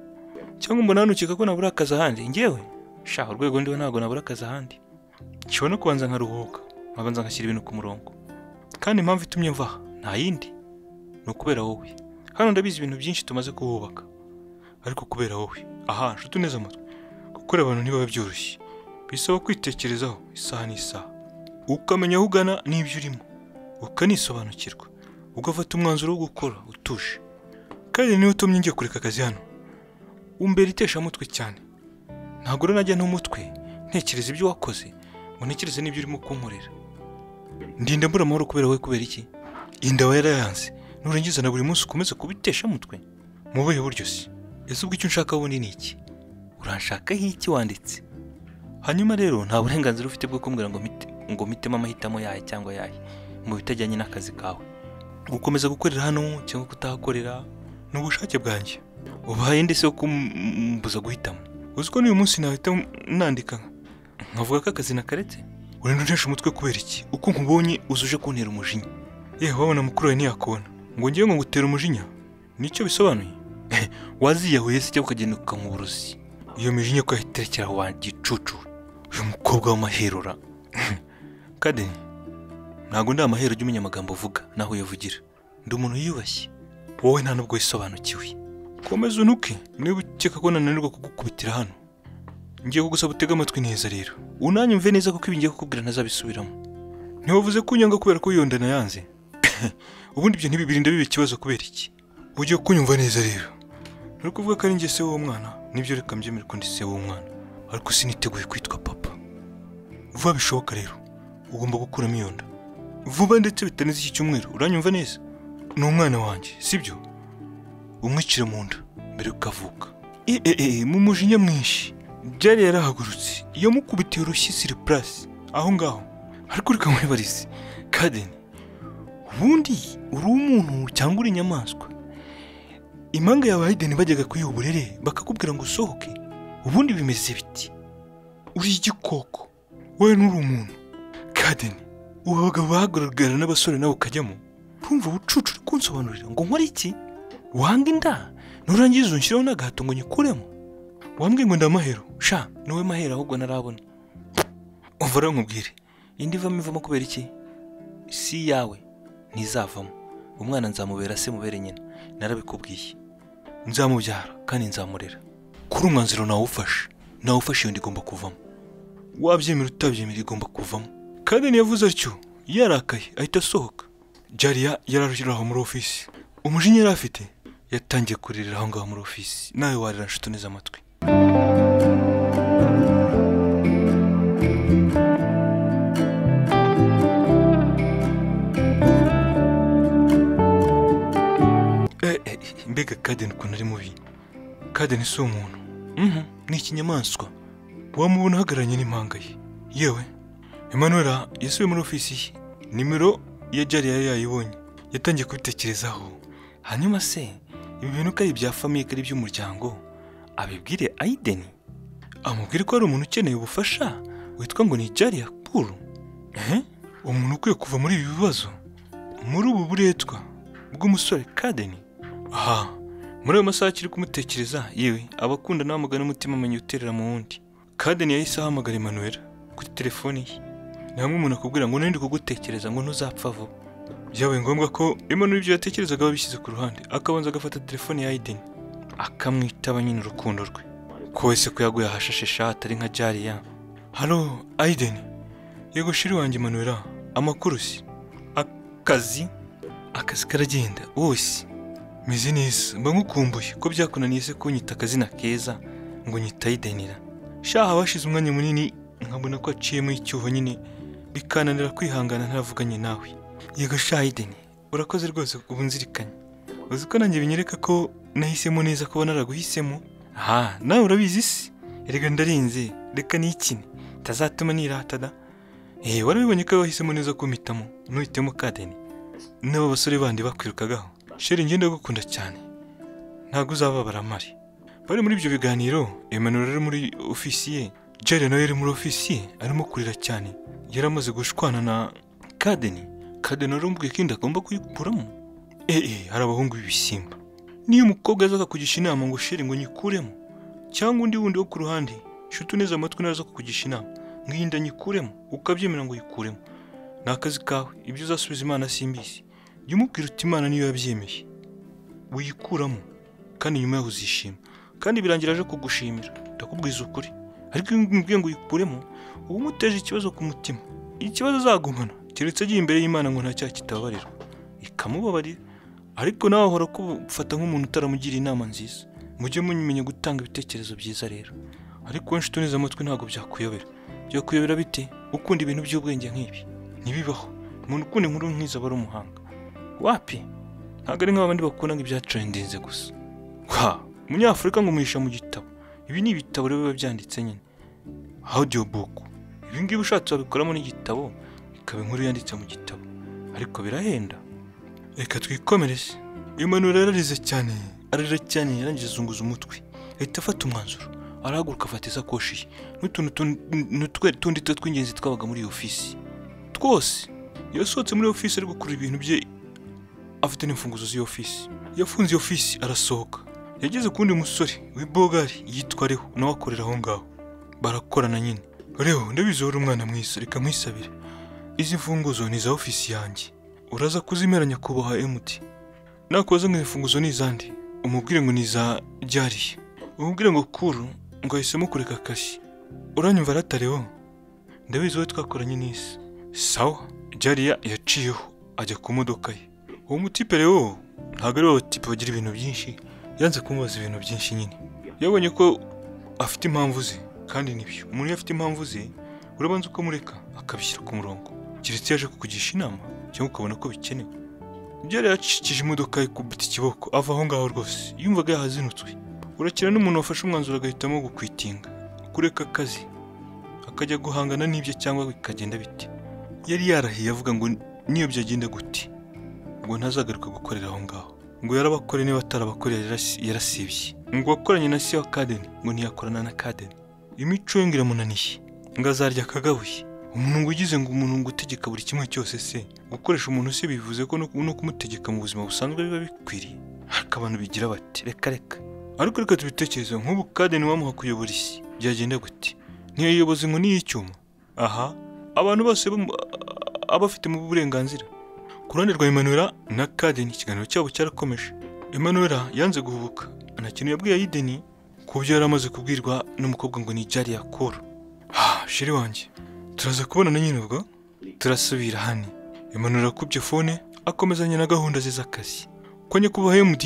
cyangwa mbona hano ukeka ko nabura akazi ahandi ngewe shaha urwego ndiho ntabwo nabura akazi ahandi nshobora no kubanza nkaruhuka nkabanza ngashyira ibintu ku murongo kandi impamvu itumye mva aha nta yindi ni ukubera wowe hano ndabizi ibintu byinshi tumaze kuhubaka ariko kubera wowe aha nshuti neza amatwi gukora abantu ntibiba byoroshye bisaba kwitekerezaho isaha n'isaha ukamenya aho ugana n'ibyo urimo ukanisobanukirwa ugafata umwanzuro wo gukora utuje kandi niwe utumye njya kureka akazi hano umbera iteshamutwe cyane ntabwo rero najya n'umutwe ntekereza ibyo wakoze ngo ntekereze n'ibyo urimo kunkorera ndinda mbura amahoro kubera wowe kubera iki inda aba yarayanze nurangiza na buri munsi ukomeze kubiteshamutwe mu buhe buryo se ese ubwo icyo unshaka wundi ni iki uranshakaho iki wanditse hanyuma rero nta burenganzira ufite bwo kumbwira ngo mite ngo mitemo amahitamo yahe cyangwa yahe mu bitajyanye n'akazi kawe gukomeza gukorera hano cyangwa kutahakorera ni ubushake bwanjye ubaye ndetse wo kumbuza guhitamo uzi ko n'uyu munsi nahita nandika nkavuga ko akazi nakaretse urenda untesha umutwe kubera iki uko nkubonye uzuje kuntera umujinya yewe wabona mukuru wawe ntiyakubona ngo ngewe ngo ngutera umujinya nicyo bisobanuye waziyahuye se cyangwa ukagenda ukamuburuzi iyo mijinya ko yahiterekera wa gicucu uyu mukobwa w'amaherura kadeni ntabwo ndi amahero ujya umenya amagambo uvuga naho uyavugira ndi umuntu wiyubashye wowe nta nubwo wisobanukiwe komeza unuke niba ukeka ko nananirwa kugukubitira hano ngiye kugusaba utega amatwi neza rero unanye mve neza kuko ibi ngiye kukubwira ntazabisubiramo ntiwavuze ko unyanga kubera ko yonda nayanze ubundi ibyo ntibibirinda biba ikibazo kubera iki ugiye kunyumva neza rero uri kuvuga ko ari njye se w'uwo mwana nibyo reka mbyemere ko ndi se w'uwo mwana ariko siniteguye kwitwa papa vuba bishoboka rero ugomba gukuramo iyo nda vuba ndetse bitarenze iki cyumweru uranyumva neza ni umwana wanjye sibyo umwicira mu nda mbere yuko avuka eee mu mujinya mwinshi byari yarahagurutse yamukubitiye urushyi siri purasi aho ngaho ariko reka muribarize kadeni ubundi uri umuntu cyangwa uri inyamaswa impanga yawe hayideni bajyaga kuyiha uburere bakakubwira ngo usohoke ubundi bimeze biti uri igikoko wowe nturi umuntu kadeni ubu abagabo bahagaragara n'abasore nawe ukajyamo ntumva ubucucu uri kunsobanurira ngo nkore iki wanga inda nurangiza unshyireho n'agahato ngo nyikuremo wambwiye ngo ndamahero sha niwe mahero ahubwo narabona uva urankubwire indi ivamo ivamo kubera iki si iyawe ntizavamo umwana nzamubera se mubere nyina narabikubwiye nzamubyara kandi nzamurera kuri umwanzuro nawufashe nawufashe iyo ndigomba kuvamo wabyemera utabyemera igomba kuvamo kandi yavuze atyo yarakaye ahita asohoka jariya yararushyira aho muri ofisi umujinya yari afite yatangiye kuririra aho ngaho muri ofisi nawe warira nshuti neza amatwi Eh, eh, mbega kadeni ukuntu ari mubi kadeni si umuntu Mhm, ni ikinyamaswa wamubona ahagararanye n'impanga ye yewe emanuela yasubiye muri ofisi ye nimero ya jariya yari yayibonye yatangiye kubitekerezaho hanyuma se ibi bintu ko ari ibya famiye ko ari iby'umuryango abibwire ayideni amubwire ko hari umuntu ukeneye ubufasha witwa ngo ni jariya puru ehe umuntu ukwiye kuva muri ibi bibazo muri ubu buretwa bw'umusore kadeni aha muri ayo masaha akiri kumutekereza yewe abakunda n'abamugana umutima amenya uterera mu wundi kadeni yahise ahamagara Emmanuel kuri telefoni ye ni hamwe umuntu akubwira ngo nari ndi kugutekereza ngo ntuzapfa vuba byabaye ngombwa ko Emmanuel ibyo yatekerezaga abishyize ku ruhande akabanza agafata telefoni ya Aiden akamwitaba nyine urukundo rwe ko wese ko yaguye ahashashe shati ari nka jariya halo Aiden yego shiri wanjye Emmanuel amakuru si akazi akazi karagenda wose meze neza mba nkukumbuye ko byakunaniye se kunyita akazina keza ngo nyitayidenira shaha bashize umwanya munini nkabona ko aciyemo icyuho nyine bikananira kwihangana ntaravuganye nawe yego shahideni urakoze rwose ubu nzirikanye uzi ko nanjye binyereka ko nahisemo neza kuba naraguhisemo aha nawe urabizi se erega ndarinze reka nikine tazatuma nirata da eee warabibonye ko wahisemo neza kumpitamo ntuhitemo kadeni n'aba basore bandi bakwirukagaho sheri njye ndagukunda cyane ntabwo uzababara mari bari muri ibyo biganiro Emmanuel ari muri ofisi ye Jerry nawe yari muri ofisi ye arimo kurira cyane yari amaze gushwana na Kadeni Kadeni aramubwiye ko inda agomba kuyikuramo eh eh hari abahungu b'ibisimba niyo umukobwa aza akakugisha inama ngo sheri ngo nyikuremo cyangwa undi wundi wo ku ruhande shuti neza amatwi naza kukugisha inama ngiyi nda nyikuremo ukabyemera ngo yikuremo ni akazi kawe ibyo uzasubiza imana simbizi jya umubwira uti imana niyo yabyemeye wiyikuramo kandi nyuma yaho uzishima kandi birangira aje kugushimira ndakubwiza ukuri ariko iyo umbwiye ngo uyikuremo uba umuteje ikibazo ku mutima ikibazo azagumana keretse agiye imbere y'imana ngo nta cyaha kitababarirwa ikamubabarira ariko nawe ahora kubufata nk'umuntu utaramugira inama nziza mujye mumenya gutanga ibitekerezo byiza rero ariko wowe nshuti neza amatwi ntabwo byakuyobera byakuyobera bite ukunda ibintu by'ubwenge nk'ibi ntibibaho umuntu ukunda inkuru nk'izo aba ari umuhanga wapi ntabwo ari nk'abandi bakunda ibyatrendinze gusa wa umunyafurika ngo umuhisha mu gitabo ibi ni ibitabo rero biba byanditse nyine audio book ibi ngibi ushatse wabikoramo n'igitabo ikaba inkuru yanditse mu gitabo ariko birahenda reka twikomereze Emmanuel yararize cyane ararira cyane yarangije azunguza umutwe ahita afata umwanzuro arahaguruka afata isakoshi ye n'utuntu tun- n'utwe tundi two tw'ingenzi twabaga muri iyo ofisi twose yasohotse muri ofisi ari gukurura ibintu bye afite n'imfunguzo z'iyo ofisi yafunze iyo ofisi arasohoka yageze ku wundi musore w'ibogari yitwa Reho nawe akorera aho ngaho barakorana nyine Reho ndabizi wowe uri umwana mwiza reka nkwisabire izi mfunguzo ni iza ofisi yanjye uraza kuzimera nyakubahwa emuti nakubaza ngo izi mfunguzo ni izande umubwire ngo ni iza ryariye umubwire ngo kuru ngo ahisemo kureka akazi uranyumva aratareho ndabizi wowe twakoranye n'isi sawa jariya yaciyeho ajya ku modoka ye uwo mutipe rero ntabwo ari wo tipe bagira ibintu byinshi yanze kumubaza ibintu byinshi nyine yabonye ko afite impamvu ze kandi nibyo umuntu iyo afite impamvu ze urabanza ukamureka akabishyira ku murongo keretse iyo aje kukugisha inama cyangwa ukabona ko bikenewe ibyo yari yacikije imodoka ye kubita ikiboko ava aho ngaho rwose yumvaga yahazinutswe urakira n'umuntu wafashe umwanzuro agahitamo gukwitinga kureka akazi akajya guhangana n'ibyo cyangwa bikagenda bite yari yarahiye avuga ngo niyo byagenda gute ngo ntazagaruka gukorera aho ngaho ngo yarabakore niba atarabakoreye yarasi- yarasibye ngo wakoranye na se wa kadeni ngo ntiyakorana na kadeni imico ye ngo iramunaniye ngo azarya akagabuye umuntu ngo ugize ngo umuntu ngo utegeka buri kimwe cyose se gukoresha umuntu se bivuze ko no- no kumutegeka mu buzima busanzwe biba bikwiriye ariko abantu bigira bati reka reka ariko reka tubitekereze nk'ubu kadeni wamuha kuyobora isi byagenda gute ntiyayoboze ngo niy'icyuma aha abantu bose bamu- aba afitemo uburenganzira ku ruhande rwa Emmanuel na Kaden ikiganiro cyabo cyarakomeje Emmanuel yanze guhubuka nta kintu yabwiye Aiden ku byo yari amaze kubwirwa n'umukobwa ngo ni Jari yakora shiri wanjye turaza kubonana nyine ubwo turasubira hano Emmanuel akubye fone akomezanya na gahunda ze z'akazi konye kuba MD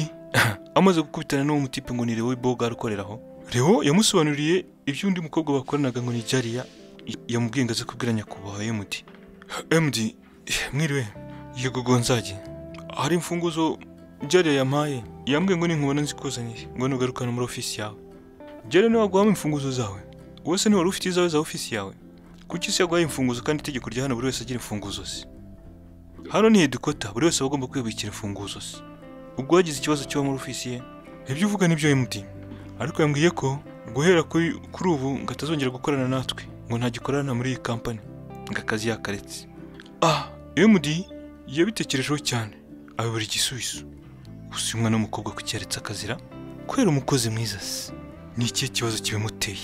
amaze gukubitana n'uwo mutipe ngo ni Leo Boga arukoreraho Leo yamusobanuriye ibyo undi mukobwa bakoranaga ngo ni Jari ya- yamubwiye ngo aze kubwira nyakubahwa MD MD mwiriwe yego gonzage hari imfunguzo jariya yampaye yambwiye ngo ninkubona nzikuzanire ngo nugarukane muri ofisi yawe jariya niwe waguhamo imfunguzo zawe wowe se ntiwari ufite izawe za ofisi yawe kuki isi yaguhaye imfunguzo kandi itegeko rya hano buri wese agira imfunguzo ze hano ni hedikota buri wese aba agomba kwibikira imfunguzo ze ubwo wagize ikibazo cyo muri ofisi ye ibyo uvuga nibyo MD ariko yambwiye ko guhera kuri kuri ubu ngo atazongera gukorana natwe ngo ntagikorana muri iyi kampani ngo akazi yakaretse ah MD yabitekerejeho cyane ayobora igisubizo gusa uyu mwana w'umukobwa ku cyaretse akazira kubera umukozi mwiza se ni ikihe kibazo kibimuteye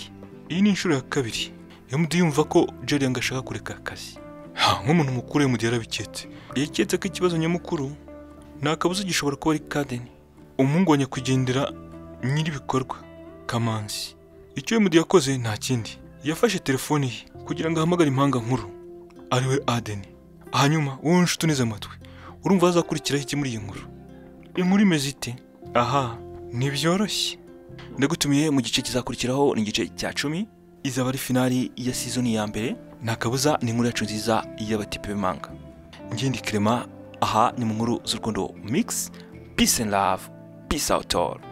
iyi ni inshuro ya kabiri yamudi yumva ko Jerry ngo ashaka kureka akazi ha nk'umuntu mukuru yamudi yarabiketse yaketse ko ikibazo nyamukuru nta kabuza gishobora kuba ari kadeni umuhungu wa nyakwigendera nyir'ibikorwa kamanzi icyo yamudi yakoze nta kindi yafashe telefoni ye kugira ngo ahamagare impanga nkuru ariwe adeni hanyuma wowe nshuti uneze amatwi urumva hazakurikiraho iki muri iyi nkuru inkuru imeze ite aha ntibyoroshye ndagutumiye mu gice kizakurikiraho ni igice cya cumi izaba ari finali ya sizoni ya mbere nta kabuza ni inkuru yacu nziza y'abatipe b'imanga ngindi kirema aha ni mu nkuru z'urukundo mix peace and love peace out all